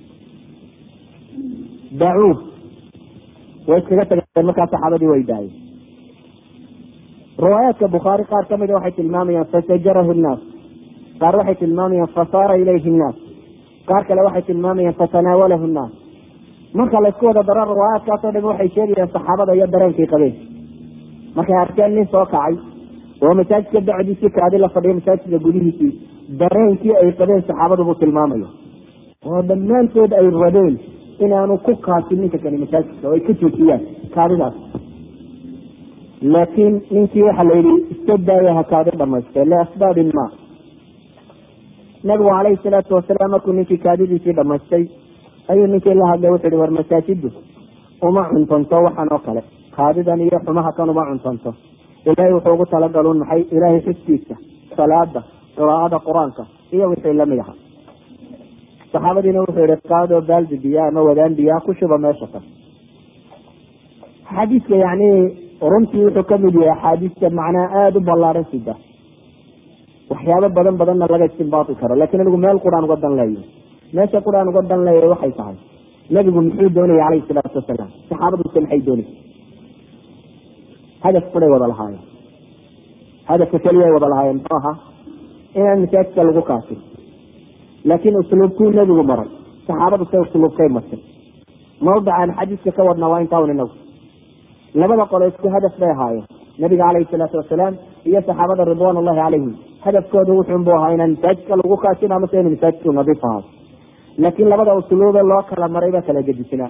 dacuu way iskaga tageen markaa saxaabadii way daayeen riwaayaadka bukhaari qaar kamida waxay tilmaamayaan fasajarahu nnaas qaar waxay tilmaamayaan fasaara ilayhi nnaas qaar kale waxay tilmaamayaan fatanaawalahu nnaas marka laysku wada daro riwaayaadkaasoo dham waxay sheegayaan saxaabada iyo dareenkii qabeen markay arkeen nin soo kacay oo masaajidka dacdiisii kaadi la fadhiyo masaajidka gudihiisii dareenkii ay qabeen saxaabadu buu tilmaamaya oo dhammaantood ay rabeen inaanu ku kaasin ninka kani masaajidka oo ay ka joojiyaan kaadidaas laakiin ninkii waxaa la yidhi iska daaya ha kaadi dhamaystee liasbaabin ma nabigu calayhi salaatu wasalaam markuu ninkii kaadidiisii dhamaystay ayuu ninkii la hadlay wuxu ihi war masaajiddu uma cuntanto waxaan oo kale kaadidan iyo xumaha kan uma cuntanto ilaahay wuxuu ugu talagaluun maxay ilaahay xuskiisa salaada qiraa'ada qur-aanka iyo wixii lamid aha saxaabadiina wuxuu yihi qaadoo baaldi biyaa ama wadaan biyaa ku shuba meesha kan xadiiska yani runtii wuxuu kamid yahay axaadiista macnaa aada u ballaaran sida waxyaabo badan badanna laga istimbaati karo lakin anigu meel quraan uga dan leeyahay meesha quraan uga dan leeyahay waxay tahay nabigu muxuu doonaya calayhi salaatu wasalaam saxaabaduse maxay doonaysa hadaf kuday wada lahaayeen hadafka keliya ay wada lahaayeen muxuu ahaa inaan masaajidka lagu kaasin laakiin usluubkuu nebigu maray saxaabadu se usluubkay martay mawdicaan xadiiska ka wadna waa intaa un inagu labada qolo isku hadaf bay ahaayeen nabiga calayhi salaatu wasalaam iyo saxaabada ridwan ullahi calayhim hadafkooda wuxuunbu ahaa inaan masaajidka lagu kaasin amase inu masaajidku nadiif ahaado laakiin labada usluube loo kala maray baa kala gedisnaa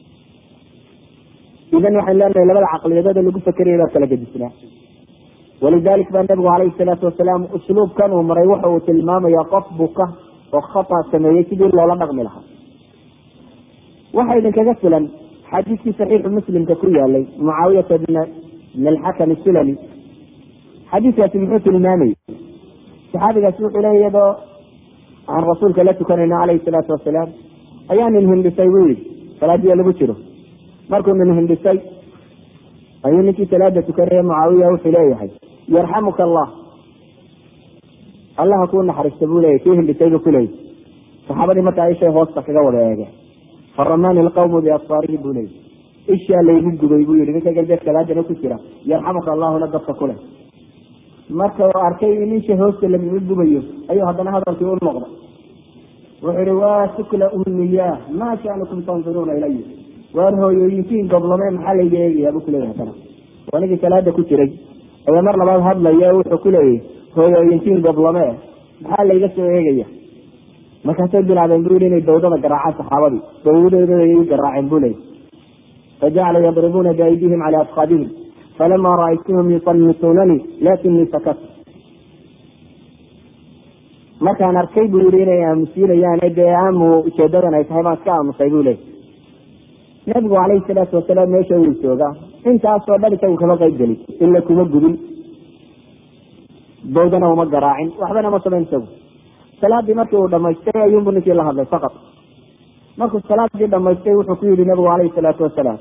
idan waxaan leenahay labada caqliyadooda lagu fakeraya baa kala gedisnaa walidalik baa nabigu calayhi salaatu wasalaam usluubkan uu maray waxa uu tilmaamaya qof buka oo khata sameeyey sidii loola dhaqmi lahaa waxa idinkaga filan xadiiskii saxiixu muslimka ku yaalay mucaawiyata bna bn alxakam sulami xadiiskaasi muxuu tilmaamayay saxaabigaasi wuxuu leeya iyadoo aan rasuulka la tukanayno calayhi salaatu wasalaam ayaa nin hindhisay buu yihi salaadiya lagu jiro markuu nin hindhisay ayuu ninkii salaada tukanaya mucaawiya wuxuu leeyahay yarxamuka allah allaha kuu naxariista buu leeyahy kii hindhisay buu kuleeyahy saxaabadii markaa ishay hoosta kaga wada eegeen faramani lqawmu biasfaarihi buu leeyahy ishaa laygu gubay buu yihi ninka galbeed salaadana ku jira yarxamuka allahuna dadka kule marka uu arkay in isha hoosta lagaga gubayo ayuu haddana hadalkii u noqday wuxuu ihi waa sukla ummiyaa maa sha'nukum tanduruuna ilaya waar hooyooyinkiin goblame maxaa layga eegayaa buu kuleeyahay haddana waa ninkii salaada ku jiray ayaa mar labaad hadlaya wuxuu kuleeyahy hooyooyinkiin goblame maxaa layga soo eegaya markaasay bilaabeen bu yihi inay dawdada garaacaan saxaabadii dawdadoodada ay garaaceen buu leeyay fajacala yadribuuna biaydihim cala afkaadihim falama ra'aytuhum yusamituunanii lakinii sakat markaan arkay buu yihi inay aamusiinayaan dee aamu ujeedadan ay tahay baan iska aamusay buu leeyay nabigu calayhi salaatu wasalaam meesha wuu joogaa intaasoo dhan isagu kama qayb gelin ila kuma gubin dawdana uma garaacin waxbana ma samayn isagu salaadii markii uu dhamaystay ayuunbu ninkii la hadlay faqad markuu salaadii dhamaystay wuxuu ku yihi nabigu calayhi salaatu wasalaam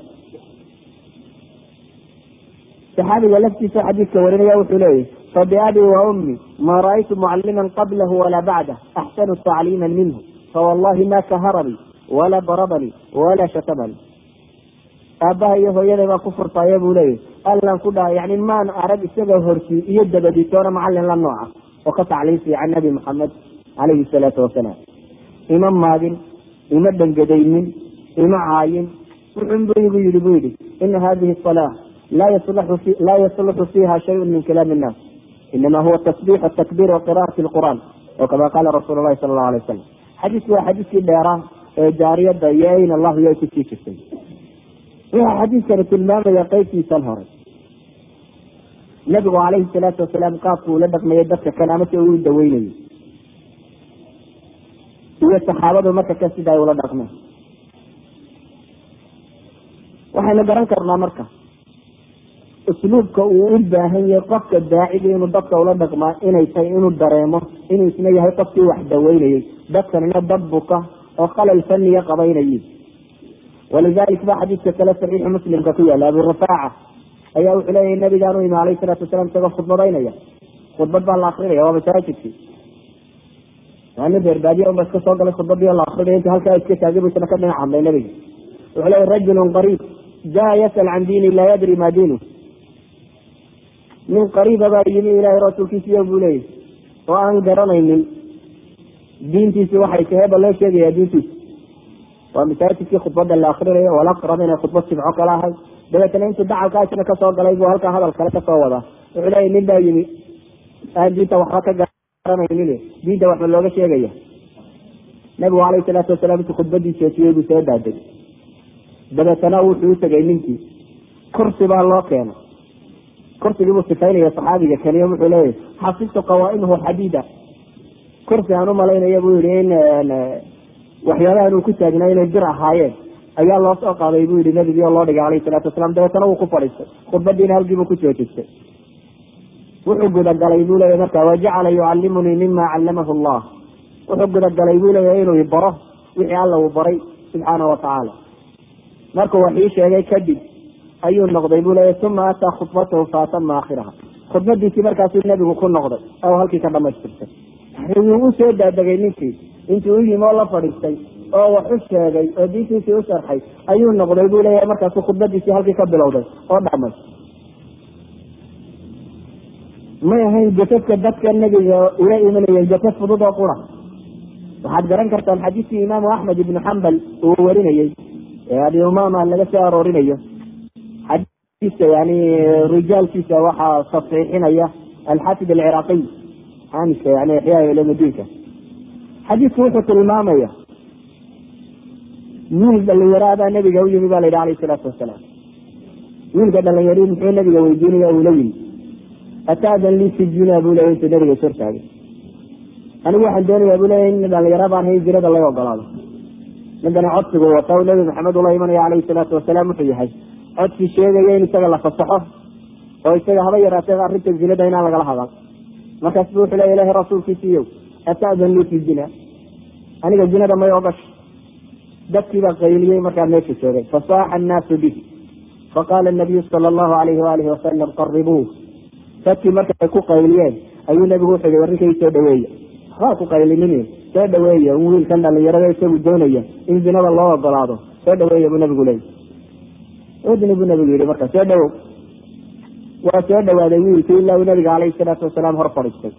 saxaabiga laftiisa xadiidka warinaya wuxuu leeyahy fabiabii wa ummi ma ra'aytu mucaliman qablahu walaa bacdah axsanu tacliiman minhu fawallahi ma kaharanii walaa darabanii walaa shatamanii aabbaha iyo hooyaday baa ku furtaaye buu leeyahy allan ku dhaha yani maan arag isagoo horsii iyo dabadiitoona macalin la nooca oo ka tacliim fiican nabi maxamed calayhi salaatu wasalaam ima maagin ima dhangadaynin ima caayin wuxunbu igu yihi bu yihi ina hadihi salaa laa yasluxu fiiha shayun min kalaami innaas inama huwa tasbix takbir waqira'ati lqur'an oo kama qaala rasuulu lahi sala allahu alay wasalam xadiisku waa xadiiskii dheeraa ee jaariyada iyo ayn allahu iyo ay kusii jirtay wuxuu xadiiskani tilmaamaya qeybtiisan hore nabigu calayhi salaatu wasalaam qaabku ula dhaqmayay dadka kan ama si uu daweynayay iyo saxaabadu marka ka sida ay ula dhaqmeen waxaynu garan karnaa marka usluubka uu u baahan yahay qofka daaciga inuu dadka ula dhaqmaa inay tahay inuu dareemo inuu isna yahay qofkii wax daweynayay dadkanina dad buka oo khalal faniya qabaynayay walidalik ba xadiidka kale saxiixu muslimka ku yaala abu rafaaca ayaa wuxuu leeyahay nabigaan u imi alayhi salaatu wasalaam isagoo khudbadaynaya khudbad baa la akrinaya waa masaajidkii nin reerbaadiya unba iska soo galay khudbadii la akrinaya inta halkaa iska taagay bu isna ka dhinac hadlay nabiga wuxuu leeyahy rajulun qariib jaa yasal can diini laa yadri ma diinu nin qariiba baa yimi ilaahay rasuulkiisiyo buu leeyahy oo aan garanaynin diintiisi waxay tahay ba loo sheegaya diintiisa waa masaajidkii khudbada la akrinayo walaqrab inay khudbad sibco kala ahay dabeetana intuu dacalkaasina kasoo galay buu halkaa hadal kale kasoo wadaa wuxuu leeya nin baa yimi aan diinta waxba ka garanaynin diinta waxba looga sheegaya nabigu alayhi salaatu wasalaam intuu khudbadii joojiyey buu soo daadegay dabeetana wuxuu utegay ninkii kursi baa loo keenay kursigii buu sifaynaya saxaabiga kaniyo wuxuu leeyahy xasibtu qawaa'imahu xadiida kursi aan umalaynaya buu yihi in waxyaabahan uu ku taagnaa inay bir ahaayeen ayaa loo soo qaaday buu yihi nabigii oo loo dhigay alayhi salaatu wasalaam dabeetana wuu ku fadhiistay khudbadiina halkiibuu ku joojistay wuxuu gudagalay buu leeyahy marka wajacala yucallimunii mima callamahu allah wuxuu gudagalay buu leeyahy inuu baro wixii alla uu baray subxaana watacaala markuu wax ii sheegay kadib ayuu noqday buu leeyahy uma ataa khudbatahu faatama aakhiraha khudbadiisii markaasuu nebigu ku noqday oo halkii ka dhamaystirtay wuu u soo daadegay ninkii intuu u yimi oo la fadhiistay oo wax u sheegay oo diintiisii u sharxay ayuu noqday buu leeyahay markaasuu khudbadiisii halkii ka bilowday oo dhamay may ahayn jasadka dadka nebiga ula imanayeen jasad fudud oo qura waxaad garan kartaan xadiiskii imaamu axmed ibnu xambal uu warinayey ee abi umama laga soo aroorinayo xadiiska yani rijaalkiisa waxaa saxiixinaya alxafid alciraaqiy xaamiska yani ixyaa ulumudiinka xadiisku wuxuu tilmaamaya wiil dhalinyaraabaa nabiga u yimi ba la yidhi alayh salaatu wasalaam wiilka dhalinyari muxuu nabiga weydiinaya ula yimi ataadan lii fi zina buu leya intuu nabiga is hortaagay anigu waxaan doonaya buu leya in dhalinyaro baan hayn zinada laga ogolaado ninkani codsigu wata u nabi maxamed ula imanaya calayhi salaatu wasalaam wuxuu yahay codsi sheegaya in isaga la fasaxo oo isaga haba yaraatee arrinta zinada inaan lagala hadal markaas bu wuxuu leya ilahi rasuulkiisiiyow ataadan lii fi zina aniga zinada may ogasho dadkiibaa qayliyey markaa meesha joogay fasaaxa annaasu bihi faqaala nabiyu sala allahu alayhi waalihi wasalam qaribuuh dadkii markay ku qayliyeen ayuu nabigu wuxuu yihi warrinkay soo dhaweeya waxbaa ku qaylinin soo dhaweeya in wiilkan dhalinyarada isagu doonaya in zinada loo ogolaado soo dhaweeya buu nabigu leeyay udni buu nabigu yihi marka soo dhawow waa soo dhawaaday wiilkii ilaa uu nabiga calayhi salaatu wasalaam hor fadhiistay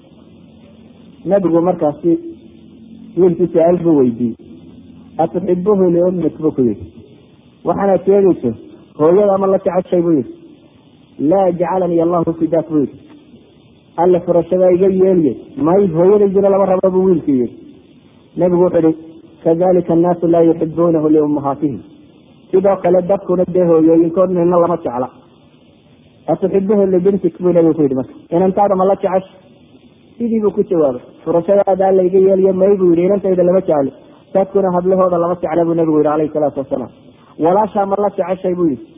nabigu markaasi wiilkii su-aal buu weydiiyey atuxibuhu liummik buu ku yihi waxaanaad sheegayso hooyada ama la jeceshay buu yihi laa jacalanii allahu fidaak buu yihi alle furashadaa iga yeeliye may hooyadaydina lama rabo buu wiilkii yihi nabigu wuxuu ihi kadalika annaasu laa yuxibuunahu liummahaatihim sidoo kale dadkuna dee hooyooyinkood nina lama jecla atuxibuhu libintik buu nabigu ku yihi marka inantaada ma la jecesha sidii buu ku jawaabay furashadaada alla iga yeeliye may buu yihi inantayda lama jecli dadkuna hablahooda lama jecla buu nabigu yihi calayhi salaatu wasalaam walaashaa ma la jeceshay buu yihi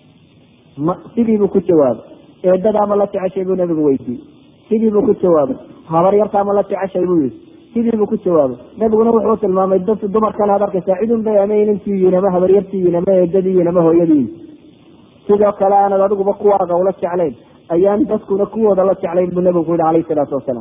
ma sidii buu ku jawaabay eedadaa ma la jeceshay buu nabigu weydiiyey sidii buu ku jawaabay habaryartaa ma la jeceshay buu yihi sidii buu ku jawaabay nabiguna wuxuu tilmaamay dad dumarkan aad arkaysaa cidun bay ama inantiiyiin ama habaryartiiyiin ama eedadiiyiin ama hooyadiiyin sidoo kale aanad adiguba kuwaaga ula jeclayn ayaan dadkuna kuwooda la jeclayn buu nabigu ku yihi calayhi salaatu wasalaam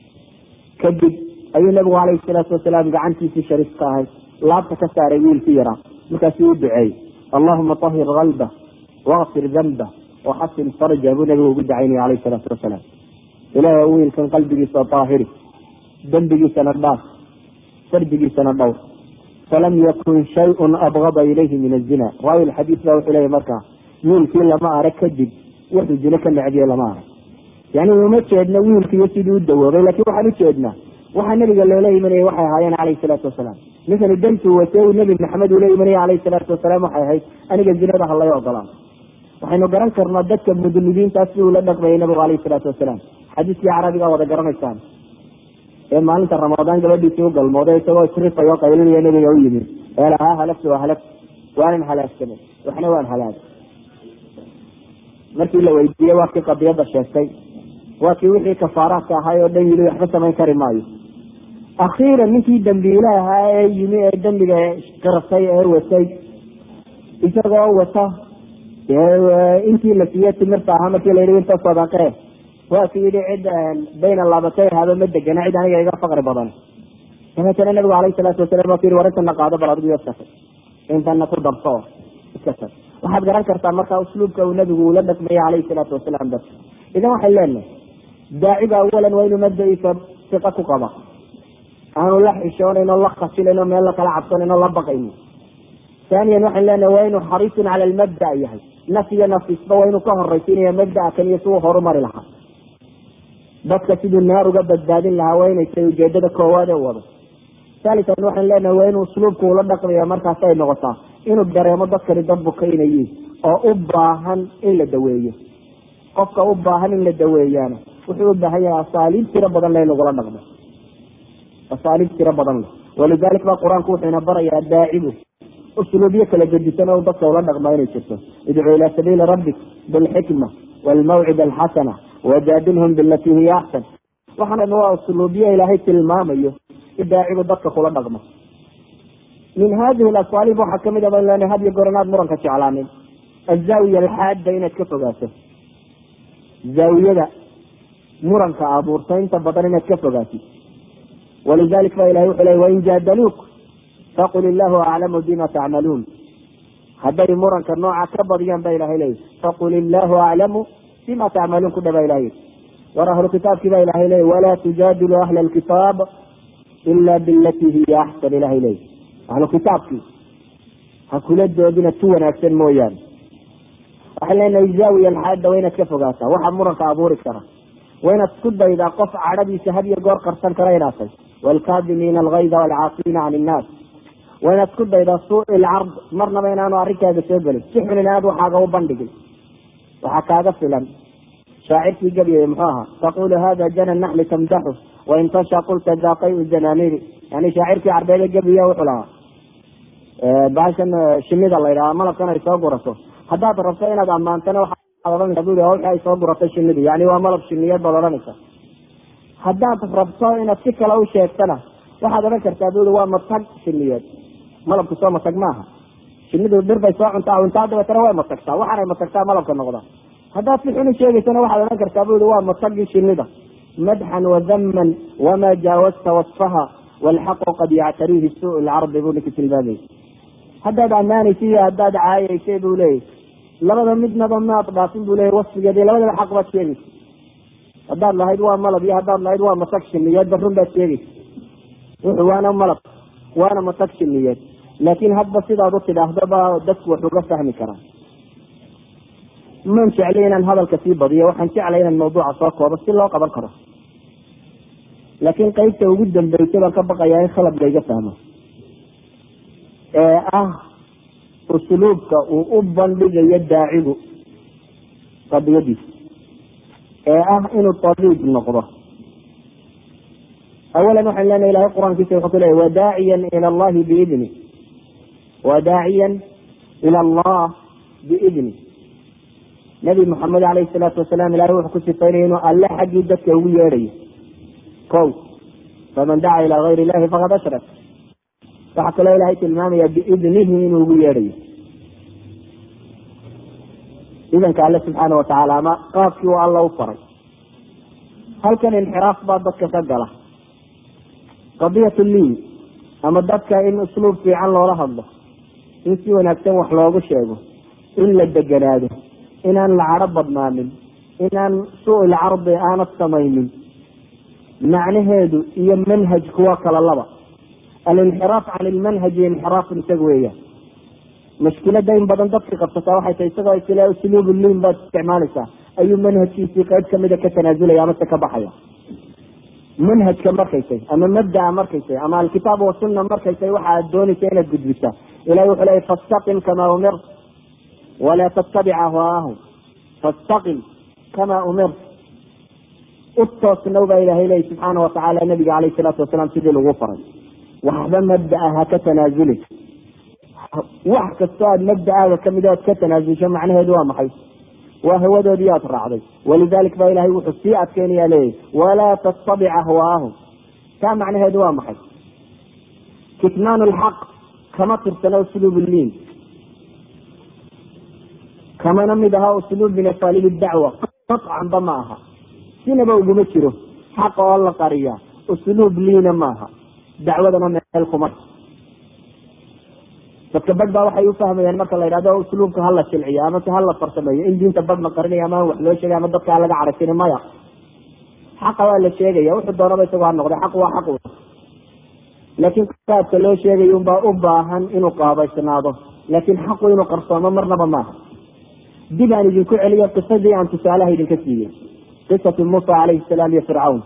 kadib ayuu nabigu calayhi salaatu wasalaam gacantiisii shariifka ahay laabta ka saaray wiilkii yaraa markaasuu u duceeyey allahuma tahir qalba waqfir danba waxasin farja buu nabigu ugu dacaynaya calayhi salaatu wasalaam ilaahay wiilkan qalbigiisa daahiri dembigiisana dhaaf fardigiisana dhowr falam yakun shayun abgada ilayhi min azina raawi lxadiis baa wuxuu leeyahy markaa wiilkii lama arag kadib wuxuu zine ka necdiye lama arag yani uma jeedna wiilkiiyo sidii u dawoobay laakiin waxaan ujeednaa waxaa nabiga loola imanayay waxay ahaayeen calayhi salaatu wasalaam ninkani dantuu wate uu nebi maxamed ula imanaya calayhi salaatu wasalaam waxay ahayd aniga zinada halay ogolaan waxaynu garan karnaa dadka mudnibiintaas si uu la dhaqmayay nabigu calayhi salaatu wasalaam xadiiskii carabigaa wada garanaysaan ee maalinta ramadaan gabadhiisii u galmooday isagoo isrifay oo qaylinaya nabiga u yimi ee lahaa halagtu waa halag waanan halaagsamay waxna waan halaagay markii la weydiiyey waa kii qadiyadda sheegtay waa kii wixii kafaaraadka ahaay oo dhan yili waxba samayn kari maayo akhiiran ninkii dambiile ahaa ee yimi ee dembiga qirtay ee watay isagoo wata intii la siiye timirta ahaa markii la yidhi inta sadaqee waa ki yidhi cid bayna laabatay haba ma degana cid aniga iga faqri badan dabeetana nabigu calayhi salaatu wasalam waa ku yidhi war intana qaado bal adigu iska tag intana ku darso oo iska tag waxaad garan kartaa marka usluubka uu nabigu ula dhaqmayay calayhi salaatu wasalaam dadka idan waxay leenahay daaciga awalan waa inuu mabda-iisa siqa ku qaba aanu la xishoonayn oo la khasilayn oo meel la kala cabsanayn oo la baqaynin haaniyan waxaan leenahay waa inuu xariisun cala almabda yahay naf iyo nafisba waa inuu ka horaysiinaya mabdaa kan iyo siuu horumari lahaa dadka siduu naar uga badbaadin lahaa waa inay tahay ujeedada koowaad ee wado haalitan waxaan leenahay waa inuu usluubku ula dhaqmaya markaas ay noqotaa inuu dareemo dadkani dad bukaynayiin oo u baahan in la daweeyo qofka u baahan in la daweeyaana wuxuu u baahan yahay asaaliib tiro badan le in lagula dhaqmo asaaliib tiro badan leh walidalik ba qur-aanku wuxuu ina barayaa daacibu usluubyo kala gedisan oo dadka ula dhaqmaa inay jirto idcuu ilaa sabiili rabbik bilxikma waalmawcida alxasana wajaadilhum bilatii hiya axsan waxaan waa usluubyo ilaahay tilmaamayo in daacibu dadka kula dhaqmo min hadihi alasaalib waxaa kamid a ban lena had iyo goor inaad muranka jeclaanin azaawiya alxaadda inaad ka fogaato zaawiyada muranka abuurta inta badan inaad ka fogaatid walidalik ba ilahay wuxuu ley wain jaadaluuk faqul illahu aclamu bima tacmaluun hadday muranka nooca ka badiyaan ba ilahay leeya faqul illahu aclamu bima tacmaluun ku dhaba ilahay war ahlu kitaabkii ba ilahay leeya walaa tujaadilu ahla alkitaab ila bilatii hiya axsan ilahay leeya ahlu kitaabkii ha kula doodina tu wanaagsan mooyaane waxaan leenahay zaawiya alxaadda waa inaad ka fogaataa waxaa muranka abuuri kara waa inaad isku daydaa qof cadhadiisa had iyo goor qarsan kara inaatay waalkaadimiina algayda waalcaafina can innaas waa inaad isku daydaa suui ilcard marnaba inaanu arrinkaaga soo gelin si xun inaad waxaaga u bandhigin waxaa kaaga filan shaacirkii gabyay muxuu ahaa taqulu hada jana naxli tamdaxu wain tasha qulta daaqay zanamiri yani shaacirkii carbeede gabiya wuxuu lahaa baashan shinida la yidhaha malabkan ay soo gurato haddaad rabto inaad ammaantana waxaad odhanaysa bui wixii ay soo guratay shinidu yani waa malab shiniyeed baad odhanaysa haddaad rabto inaad si kale u sheegtana waxaad odhan kartaa bui waa matag shiniyeed malabku soo matag maaha shinidu dhir bay soo cuntaa cuntaa dabeetana way matagtaa waxaanay matagtaa malabka noqda haddaad si xun u sheegaysana waxaad odhan kartaa bui waa matagii shinida madxan wadaman wamaa jaawazta wasfaha walxaqu qad yactariihi suu lcardi buu ninki tilmaamay haddaad ammaanaysa iyo haddaad caayaysay buu leeyay labada midnaba maad dhaafin buu leeyay wasfigeedi labadaba xaq baad sheegaysa haddaad lahayd waa malab iyo haddaad lahayd waa matag shiniyeedba run baad sheegaysa wuxuu waana malab waana matag shiniyeed laakiin hadba sidaad u tidhaahdo ba dadku wax uga fahmi karaa man jeclay inaan hadalka sii badiyo waxaan jeclay inaan mawduuca soo koobo si loo qaban karo laakiin qeybta ugu dambeysay baan ka baqayaa in khalad layga fahmo ee ah usluubka uu u bandhigayo daacigu qadiyadiisa ee ah inuu tabiib noqdo awalan waxaan leenahay ilahay qur-aankiisa wuxuu ku leeyay wadaaciyan ila allahi biidni wadaaciyan ila allah biidni nabi maxamed alayhi salaatu wasalaam ilahay wuxuu ku sifaynaya inuu alle xaggii dadka ugu yeedhayo ko faman daca ilaa gayr illahi faqad ashrak waxaa kaloo ilahay tilmaamaya biidnihi inuu ugu yeedhayo idanka alle subxaana watacaala ama qaabkii uu alla u faray halkan inxiraaf baa dadka ka gala qadiyat liin ama dadka in usluub fiican loola hadlo in si wanaagsan wax loogu sheego in la deganaado inaan la cadho badnaanin inaan su-il cardi aanad samaynin macnaheedu iyo manhajku waa kala laba alinxiraaf can ilmanhaji inxiraafun isaga weeyaan mushkilada in badan dadka qabsataa waxay tahay isagoo isle usluub liin baad isticmaalaysaa ayuu manhajkiisii qayb kamida ka tanaasulaya amase ka baxaya manhajka markaysay ama mabdaa markaysay ama alkitaab wasunna markaysay waxa aad doonaysa inaad gudbisaa ilahi wuxuu leeyay fastaqim kamaa umirt walaa tattabic ahwaahum fastaqim kamaa umirt u toosnow baa ilahay leeyay subxaana watacaala nabiga caleyhi salaatu wasalaam sidii lagu faray waxba mabdaa ha ka tanaasuli wax kastoo aad mabda'aaga kamid oad ka tanaasulsho macnaheedu waa maxay waa hawadoodii aad raacday walidalik ba ilahay wuxuu sii adkeynaya leeyahy walaa tattabic ahwaahum taa macnaheedu waa maxay kitmaan lxaq kama tirsana usluub liin kamana mid aha usluub min asaaliib dacwa qacanba ma aha sinaba uguma jiro xaqa oo la qariya usluub liina maaha dacwadana meel kuma dadka badh baa waxay ufahmayaan marka la yidhahdo usluubka hala silciyo ama se hala farsameeyo in diinta badh la qarinayo ama wax loo sheegay ama dadka laga caragsin maya xaqa waa la sheegaya wuxuu doonaba isagoo ha noqday xaq waa xaq laakiin qaabka loo sheegayo unbaa u baahan inuu qaabaysnaado laakiin xaqu inuu qarsoomo marnaba maaha dib aan idinku celiyo qisadii aan tusaalaha idinka siiyey qisatu muusa calayhi salaam iyo fircawn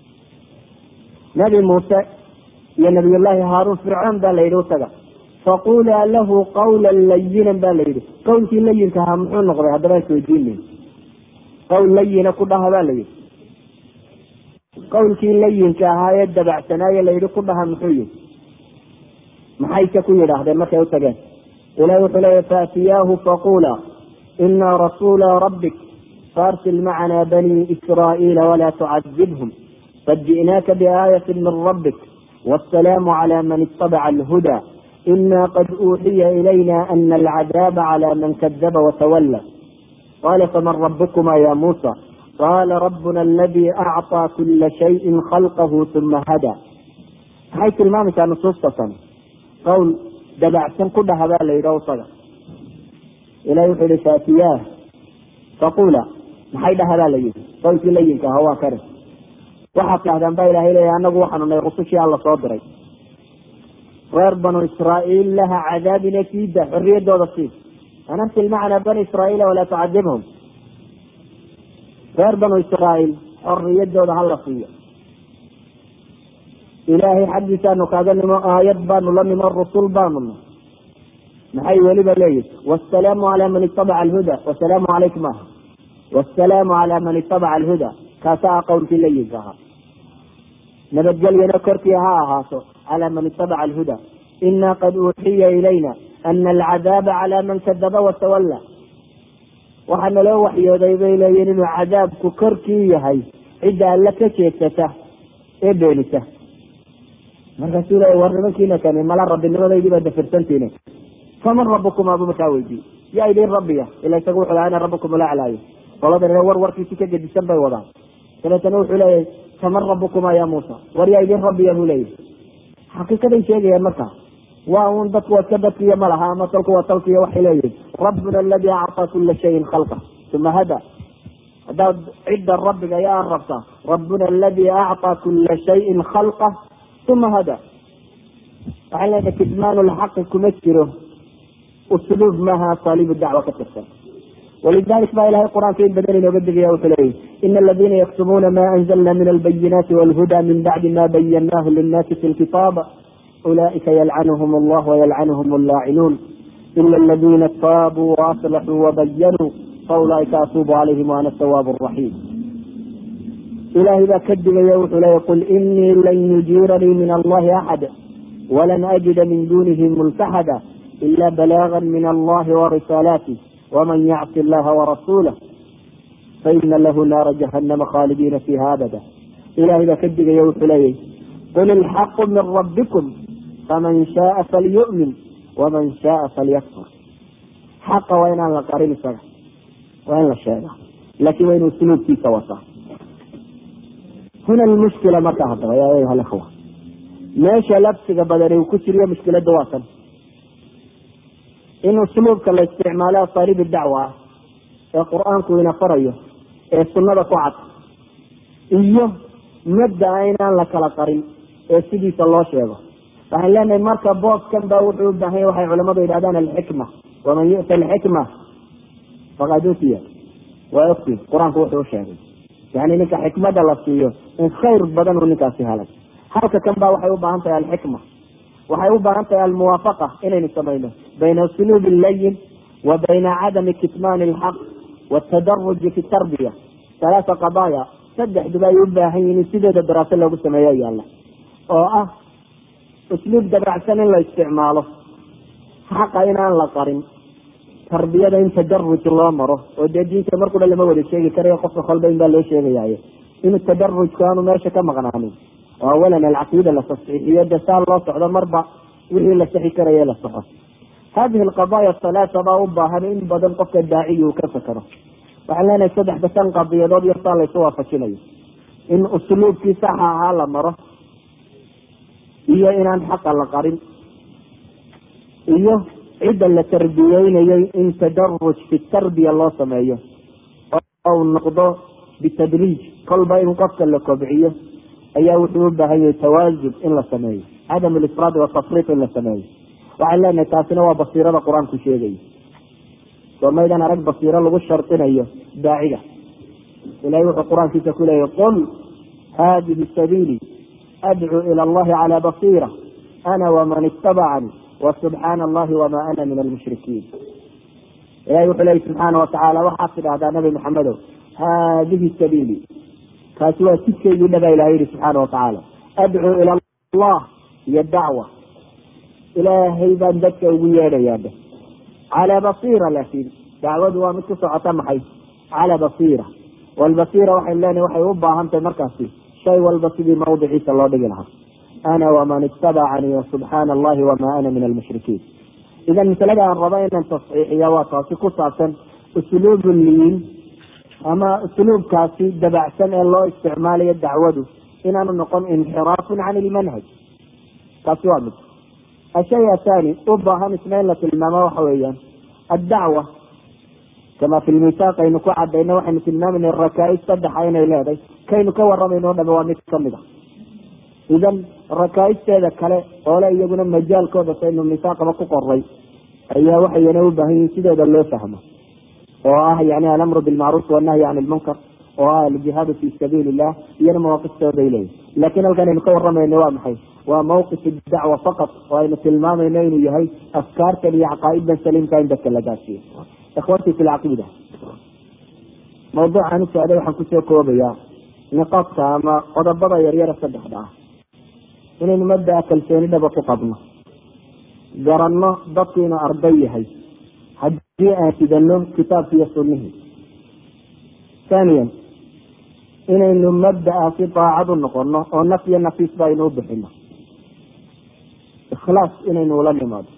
nabi muuse iyo nabiyullaahi haaruun fircoon baa la yidhi utaga faqulaa lahu qawla layinan ba la yidhi qawlkii layinka ahaa muxuu noqday haddaba isweydiinay qawl layina ku dhaha ba la yidhi qawlkii layinka ahaa ee dabacsanaaye la yidhi ku dhaha muxuu yihi maxayse ku yidhaahdeen markay u tageen ilahi wuxuu leeya faatiyaahu faqula ina rasuula rabbik faarsil macana bani israa'iila walaa tucadibhum qad ji'naaka biaayati min rabbik wasalaamu cala man itabaca alhuda ina qad uuxiya ilayna ana alcadaaba cala man kadaba watawalla qala faman rabukuma ya muusa qala rabbuna aladi acطaa kula shayin khalqahu uma hada maxay tilmaamaysaa nusuustasan qawl dabacsan ku dhaha baa la yidhi isaga ilahi wuxuu yihi faatiyaah faqula maxay dhaha baa la yidhi qawlkii layinka aha waa kare waxaad dhahdaan baa ilahay leeya anagu waxaanu nahay rusushii alla soo diray reer banu israa'iil laha cadaabina siida xorriyadooda sii an arsil macna bani israa'iila walaa tucadibhum reer banu israa'iil xorriyadooda hala siiyo ilaahay xaggiisaanu kaaga nimo aayad baanu la nimo rusul baanu na maxay weliba leeyihi wasalaamu calaa man itabaca alhuda wasalaamu calaykum aha wasalaamu calaa man itabaca alhuda kaasa ah qowlkii layinka ahaa nabadgelyana korkii ha ahaato calaa man itabaca alhuda ina qad uuxiya ilayna ana alcadaaba calaa man kadaba watawalla waxaa naloo waxyooday bay leeyihin inuu cadaabku korkii yahay cidda alle ka jeedsata ee beenisa markaasuu leeya war nimankiina kani mala rabbinimadaydi baa dafirsantiine faman rabukuma buu markaa weydiiyey yaa idin rabbiya ila isaga wuxuu lahaa ana rabbukum ulaclaayo qoladan war warkiisi ka gedisan bay wadaan dabeetana wuxuu leeyahay faman rabukuma ya muusa war yaa idin rabbiya buu leeyahy xaqiiqaday sheegayaan markaa waa un dadku waa iska dadkiiyo malaha ama talku waa talkiiyo waxay leeyihin rabbuna aladi acطaa kula shayin khalqa uma hada haddaad cidda rabbiga yaa rabta rabbuna aladi acطaa kula shayin khalqa uma hada waxay leedahay kitmaan lxaqi kuma jiro usluub maaha asaaliib dacwa ka tirsan walidalik ba ilahay qur-aanka in badan inooga digaya wuxuu leeyahy ina aladina yaktumuuna ma anzalna min albayinaati walhuda min bacdi ma bayanahu linnaasi fi lkitaab ulaئika ylcanhm اllah وylcanhm اllaacinuun ila اladina taabuu وaصlaxuu وbayanuu faulaئika atuubu عalayhim وana الtawاab الرaحيim ilahay baa ka digaya wuxuu leeya qul inii lan yujiiranii min allahi axad walan ajida min dunihi multaxada ila balaaga min allahi وrisaalaaتih wman yacsi اllaha وrasuulah faina lahu naara jahanama khaalidiina fiiha abada ilahay baa ka digaya wuxuu leeyahy qul ilxaqu min rabbikum faman shaaa falyu'min waman shaaa falyakfur xaqa waa inaan la qarin isaga waa in la sheegaa laakiin waa inuu suluubkiisa wataa huna lmushkila marka haddaba ya ayuha alikhwa meesha labsiga badani uu ku jiriyo mushkiladda waa tan in usluubka la isticmaalo asaaliib dacwa ah ee qur-aanku ina farayo ee sunnada ku cad iyo mabdaa inaan la kala qarin ee sidiisa loo sheego waxaan leenahay marka booskan ba wuxuu u baahan yahy waxay culamadu yidhahdaan alxikma waman yu'ta alxikma faqad utiya waa ogtiin qur-aanku wuxuu usheegay yani ninka xikmada la siiyo in khayr badan uu ninkaasi helay halka kan ba waxay u baahan tahay alxikma waxay u baahan tahay almuwaafaqa inaynu samayno bayna usluub layin wa bayna cadami kitmaan alxaq watadaruji fi tarbiya halaata qadaaya saddexduba ay u baahan yihin in sideeda daraaso loogu sameeyo yaalla oo ah usluub dabacsan in la isticmaalo xaqa inaan la qarin tarbiyada in tadaruj loo maro oo dee diinta mar kudha lama wada sheegi karayo qofka kolba in baa loo sheegayaye in tadarujku aanu meesha ka maqnaanin oo awalan alcaqiida la tasxiixiyo de saa loo socdo marba wixii la saxi karaye la saxo hadihi alqadaaya halaata baa u baahan in badan qofka daaciyi uu ka fakero waxaan leenahay saddexda tan qadiyadood iyo saa laysu waafajinayo in usluubkii saxa ahaa la maro iyo inaan xaqa la qarin iyo cidda la tarbiyeynayay in tadaruj fi tarbiya loo sameeyo oo noqdo bitadriij kolba in qofka la kobciyo ayaa wuxuu u baahan yahay tawaasub in la sameeyo cadam lisraadi watafriiq in la sameeyo waxaan leenahay taasina waa basiirada qur-aanku sheegayo soo maydan arag basiiro lagu shardinayo daaciga ilahay wuxuu qur-aankiisa ku leeyahy qul hadihi sabiili adcuu ila allahi cala basiira ana waman itabacani wasubxaana allahi wama ana min almushrikiin ilahay wuxuu leeyahy subxaana watacaala waxaad tidhahdaa nabi maxamedow hadihi sabiili kaasi waa jidkeygii dhaba ilahay yihi subxaana watacaala adcuu ila allah iyo dacwa ilaahay baan dadka ugu yeedhayaaba calaa basiira laakin dacwadu waa mid ku socota maxay calaa basiira walbasiira waxaynu leenahay waxay u baahan tahay markaasi shay walba sidii mawdiciisa loo dhigi lahaa ana waman itabacanii wasubxaana allahi wama ana min almushrikiin idan masalada aan raba inaan tasxiixiya waa taasi ku saabsan usluubu liin ama usluubkaasi dabacsan ee loo isticmaalayo dacwadu inaanu noqon inxiraafun can ilmanhaj taasi waa mid ashay athani u baahan isna in la tilmaamo waxa weeyaan addacwa kama fi lmisaaq aynu ku cadayna waxaynu tilmaamayna rakaa-is saddexa inay leedahay kaynu ka waramayno o dhame waa mid kamid a idan rakaa-isteeda kale oole iyaguna majaalkooda saynu misaaqaba ku qoray ayaa waxayna u baahan yihin sideeda loo fahmo oo ah yani alamru bilmacruuf wanahyi can ilmunkar oo ah aljihaadu fi sabiili illah iyana mawaaqiftooday leeyihin lakin halkan aynu ka waramayno waa maxay waa mawqif dacwa faqat oo aynu tilmaamayno inuu yahay afkaartan iyo caqaa'idan saliimka in dadka la gaarsiiyo ikhwatii fi lcaqiida mawduucan u socday waxaan kusoo koobayaa niqaadka ama qodobada yaryara saddexda ah inaynu mabdaa kalsooni dhaba ku qabno garanno dadku inuu arday yahay haddii aan sidano kitaabki iyo sunnihii thaniyan inaynu mabda'aasi daacad u noqono oo naf iyo nafiisba aynu u bixino ikhlaas inaynu ula nimaado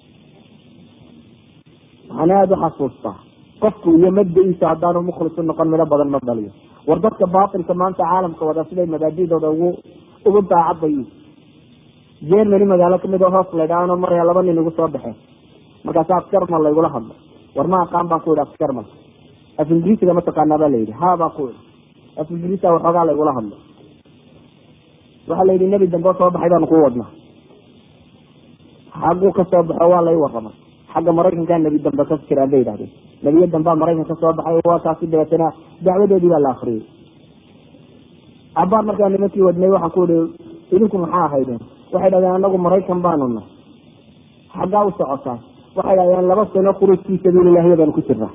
waxaan aada u xasuustaa qofku iyo mabda-iisa haddaanu mukhlis u noqon midho badan ma dhaliyo war dadka baatilka maanta caalamka wada siday mabaadidooda ugu ugu daacadbayi germany magaalo kamid oo hoos laydhaano maraya laba nin igu soo baxeen markaasa askarmal laygula hadlo war ma aqaan baan ku yihi askarmal af ingiriisiga mataqaanaa baa layidhi ha baan ku ihi af ingiriisa waxoogaa laygula hadlo waxaa la yidhi nebi dambe soo baxay baanu ku wadnaa xagguu ka soo baxo waa lay waramay xagga maraykankaa nebi dambe ka jiraan bay yidhahdeen nebiyo dambea maraykan ka soo baxay waa kaasi dabeetana dacwadoodii baa la akriyay cabaar markaa nimankii wadnay waxaan ku ihi idinku maxaa ahaydeen waxay dhahdeen anagu maraykan baanu nahay xaggaa u socotaa waxay dhahdeen laba sano khuruuj fii sabiililahi baanu ku jirnaa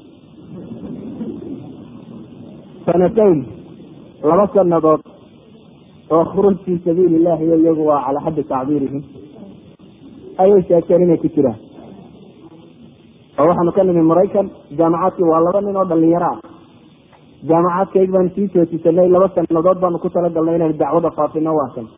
sanatayn laba sanadood oo khuruuj fii sabiili illahi iyagu waa calaa xaddi tacbiirihim ayay sheegteen inay ku jiraan oo waxaanu ka nimi maraykan jaamacaadkii waa laba nin oo dhalinyaro ah jaamacaadkayg baanu sii joosisanay laba sanadood baanu ku talagalnay inaynu dacwada faafino waakan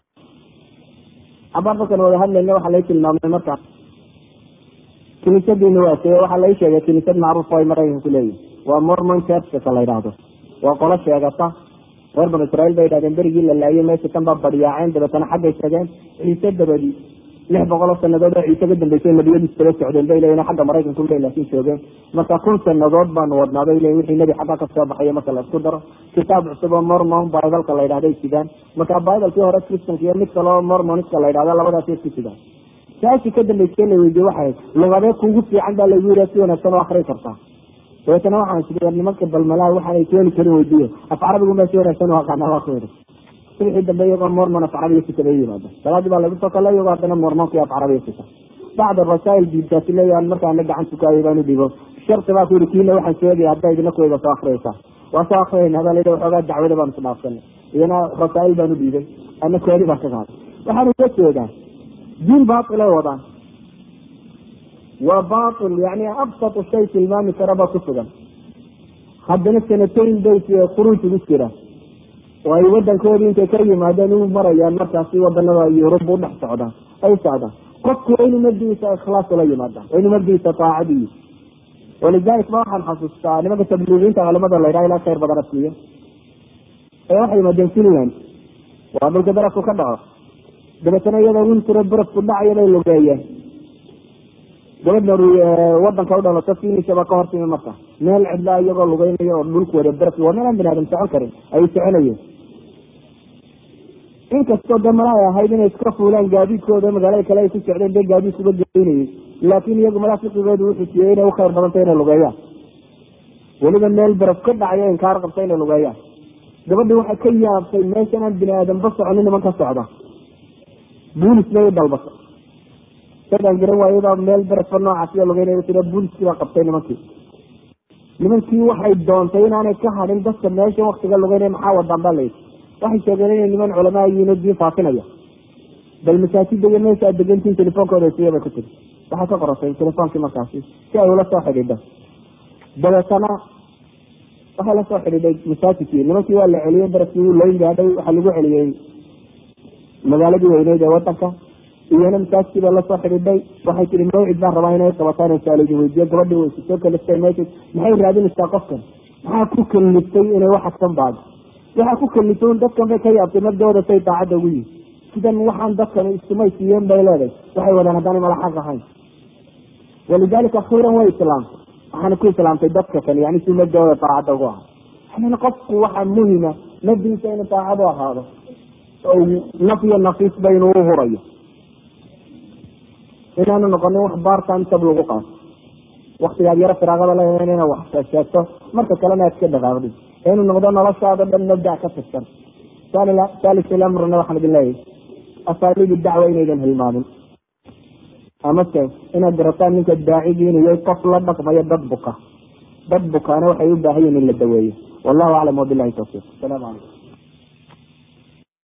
cabaar markaan wada hadlayna waxaa lai tilmaamay markaas kiniisadiina waa see waxaa lai sheegay kiniisad macruuf ay maraykan ku leeyihin waa mormon churchka la yidhaahdo waa qolo sheegata reer banu israiil bay yidhahdeen berigii la laayay meesha tan baa baryaaceen dabeetana xaggay tageen ciise dabadii lix boqol oo sanadood oo ciise ka dambeysay nebiyadiis kala socdeen bay leeyihin xagga maraykanku le laakin joogeen marka kun sanadood baanu wadnaa bay leeyihin wixii nebi xagga kasoo baxayo marka la isku daro kitaab cusub oo mormon bibalka la yidhahday sidaan marka bibalkii hore christanka iyo mid kale oo mormoniska la yidhahda labadaasay isku sidaan saashii ka dambeysay la weydiye waxay lugadee kuugu fiican baa lagu yidha si wanaagsan oo akri kartaa dabeetana waxaan isii nimanka balmalaha waxaanay keeni karin weydiiye af carabigu maa si wanaagsan u aqaana waa ku yidhi subxii dambe iyagoo mormon af carabiga sikada yimaada salaadii baa lagu soo kale iyagoo haddana mormonkii af carabiga sita bacd rasaa'il diibtaasi leeyahan markaana gacan tukaayay baanu dhibo sharti baa ku yihi kiina waxaan sheegaya haddaa idina kuwayba soo akriyaysaa waa soo akriyayna baa layidhi waxoogaa dacwada baanu isdhaafsanay idina rasaa'il baanu dhiibay ana koodi baan ka qaaday waxaan uga jeedaa diin baatil ay wadaan waa baatil yani absatu shay tilmaami karaba ku sugan haddana sanatayn bayt khuruuj ugu jira oo ay wadankoodii intay ka yimaadeen u marayaan markaasi wadanada yurub u dhex socdaan ay socdaan qofku waa inu mabdigiisa ikhlaas ula yimaadaan waa inu mabdigiisa taacadiyi walidalik ma waxaan xasuustaa nimanka tabliigiinta culamada la yidhaha ilaa khayr badan asiiyo ee waxay yimaadeen finland waa dhulka barafku ka dhaco dabeetana iyadoo wintiro barafku dhacaya bay lugeeyeen gabadha wadanka u dhalato finisaba ka hortimi marka meel cidlaa iyagoo lugeynayo oo dhulku wada baraf waa meel aan bini aadam socon karin ayay soconayeen inkastoo de mala ay ahayd inay iska fuulaan gaadiidkooda magaalada kale ay ku socdeen dee gaadiidkuba geynayay laakiin iyagu malaa fiqigooda wuxuu siiyey inay u khayr badantay inay lugeeyaan weliba meel baraf ka dhacayo inkaar qabta inay lugeeyaan gabadhii waxay ka yaabtay meeshan aan bini aadamba soconin niman ka socda buulis bay u dalbatay sadaan garan waayada meel barafa noocaas iyo lugeynaya tira buuliskii baa qabtay nimankii nimankii waxay doontay inaanay ka hadin dadka meesha waktiga lugeynaya maxaa wadaan baa layidhi waxay sheegeen inay niman culamaa yihiin oo diin faafinaya bal masaajida iyo meesha aad degantiin telefoonkooda siya bay ku tiri waxay ka qorasay telefoonkii markaasi si ay ula soo xidhiidho dabeetana waxay la soo xidhiidhay masaajidkii nimankii waa la celiyey baraskii wuu layn gaadhay waxaa lagu celiyey magaaladii weyneyd ee wadanka iyana masaajidkii baa lasoo xidhiidhay waxay tihi mawcid baan rabaa inay qabataan oo saalidin weydiiyo gabadhii way soo kaliftay meesha maxay raadinaysaa qofkan maxaa ku kaliftay inay wax agsan baado waxaa ku kaliftay un dadkan bay ka yaabtay nabdooda say daacadda ugu yihin sidan waxaan dadkan isumay siiyeen bay leedahay waxay wadaan haddaanay mala xaq ahayn walidalika akhiiran way islaamtay waxaana ku islaamtay dadka kale yani si nabdooda daacadda ugu ahaa yani qofku waxaa muhima nabdiisa inuu daacad u ahaado oo naf iyo nafiisba inuu u hurayo inaanu noqonin wax baartan sab lagu qaato waktigaad yaro firaaqada leedahay ina wax sheegto marka kalena aad ka dhaqaaqdid inuu noqdo noloshaada dhan mabdac ka tirsan salis amrna waxaan idin leeyahay asaaliib dacwa inaydan hilmaamin amase inaad garataan ninka daacigii inuu yahay qof la dhaqmayo dad buka dad bukaana waxay u baahan yihin in la daweeyo wallahu aclam wabilahi tawfiiq asalaamu calaykum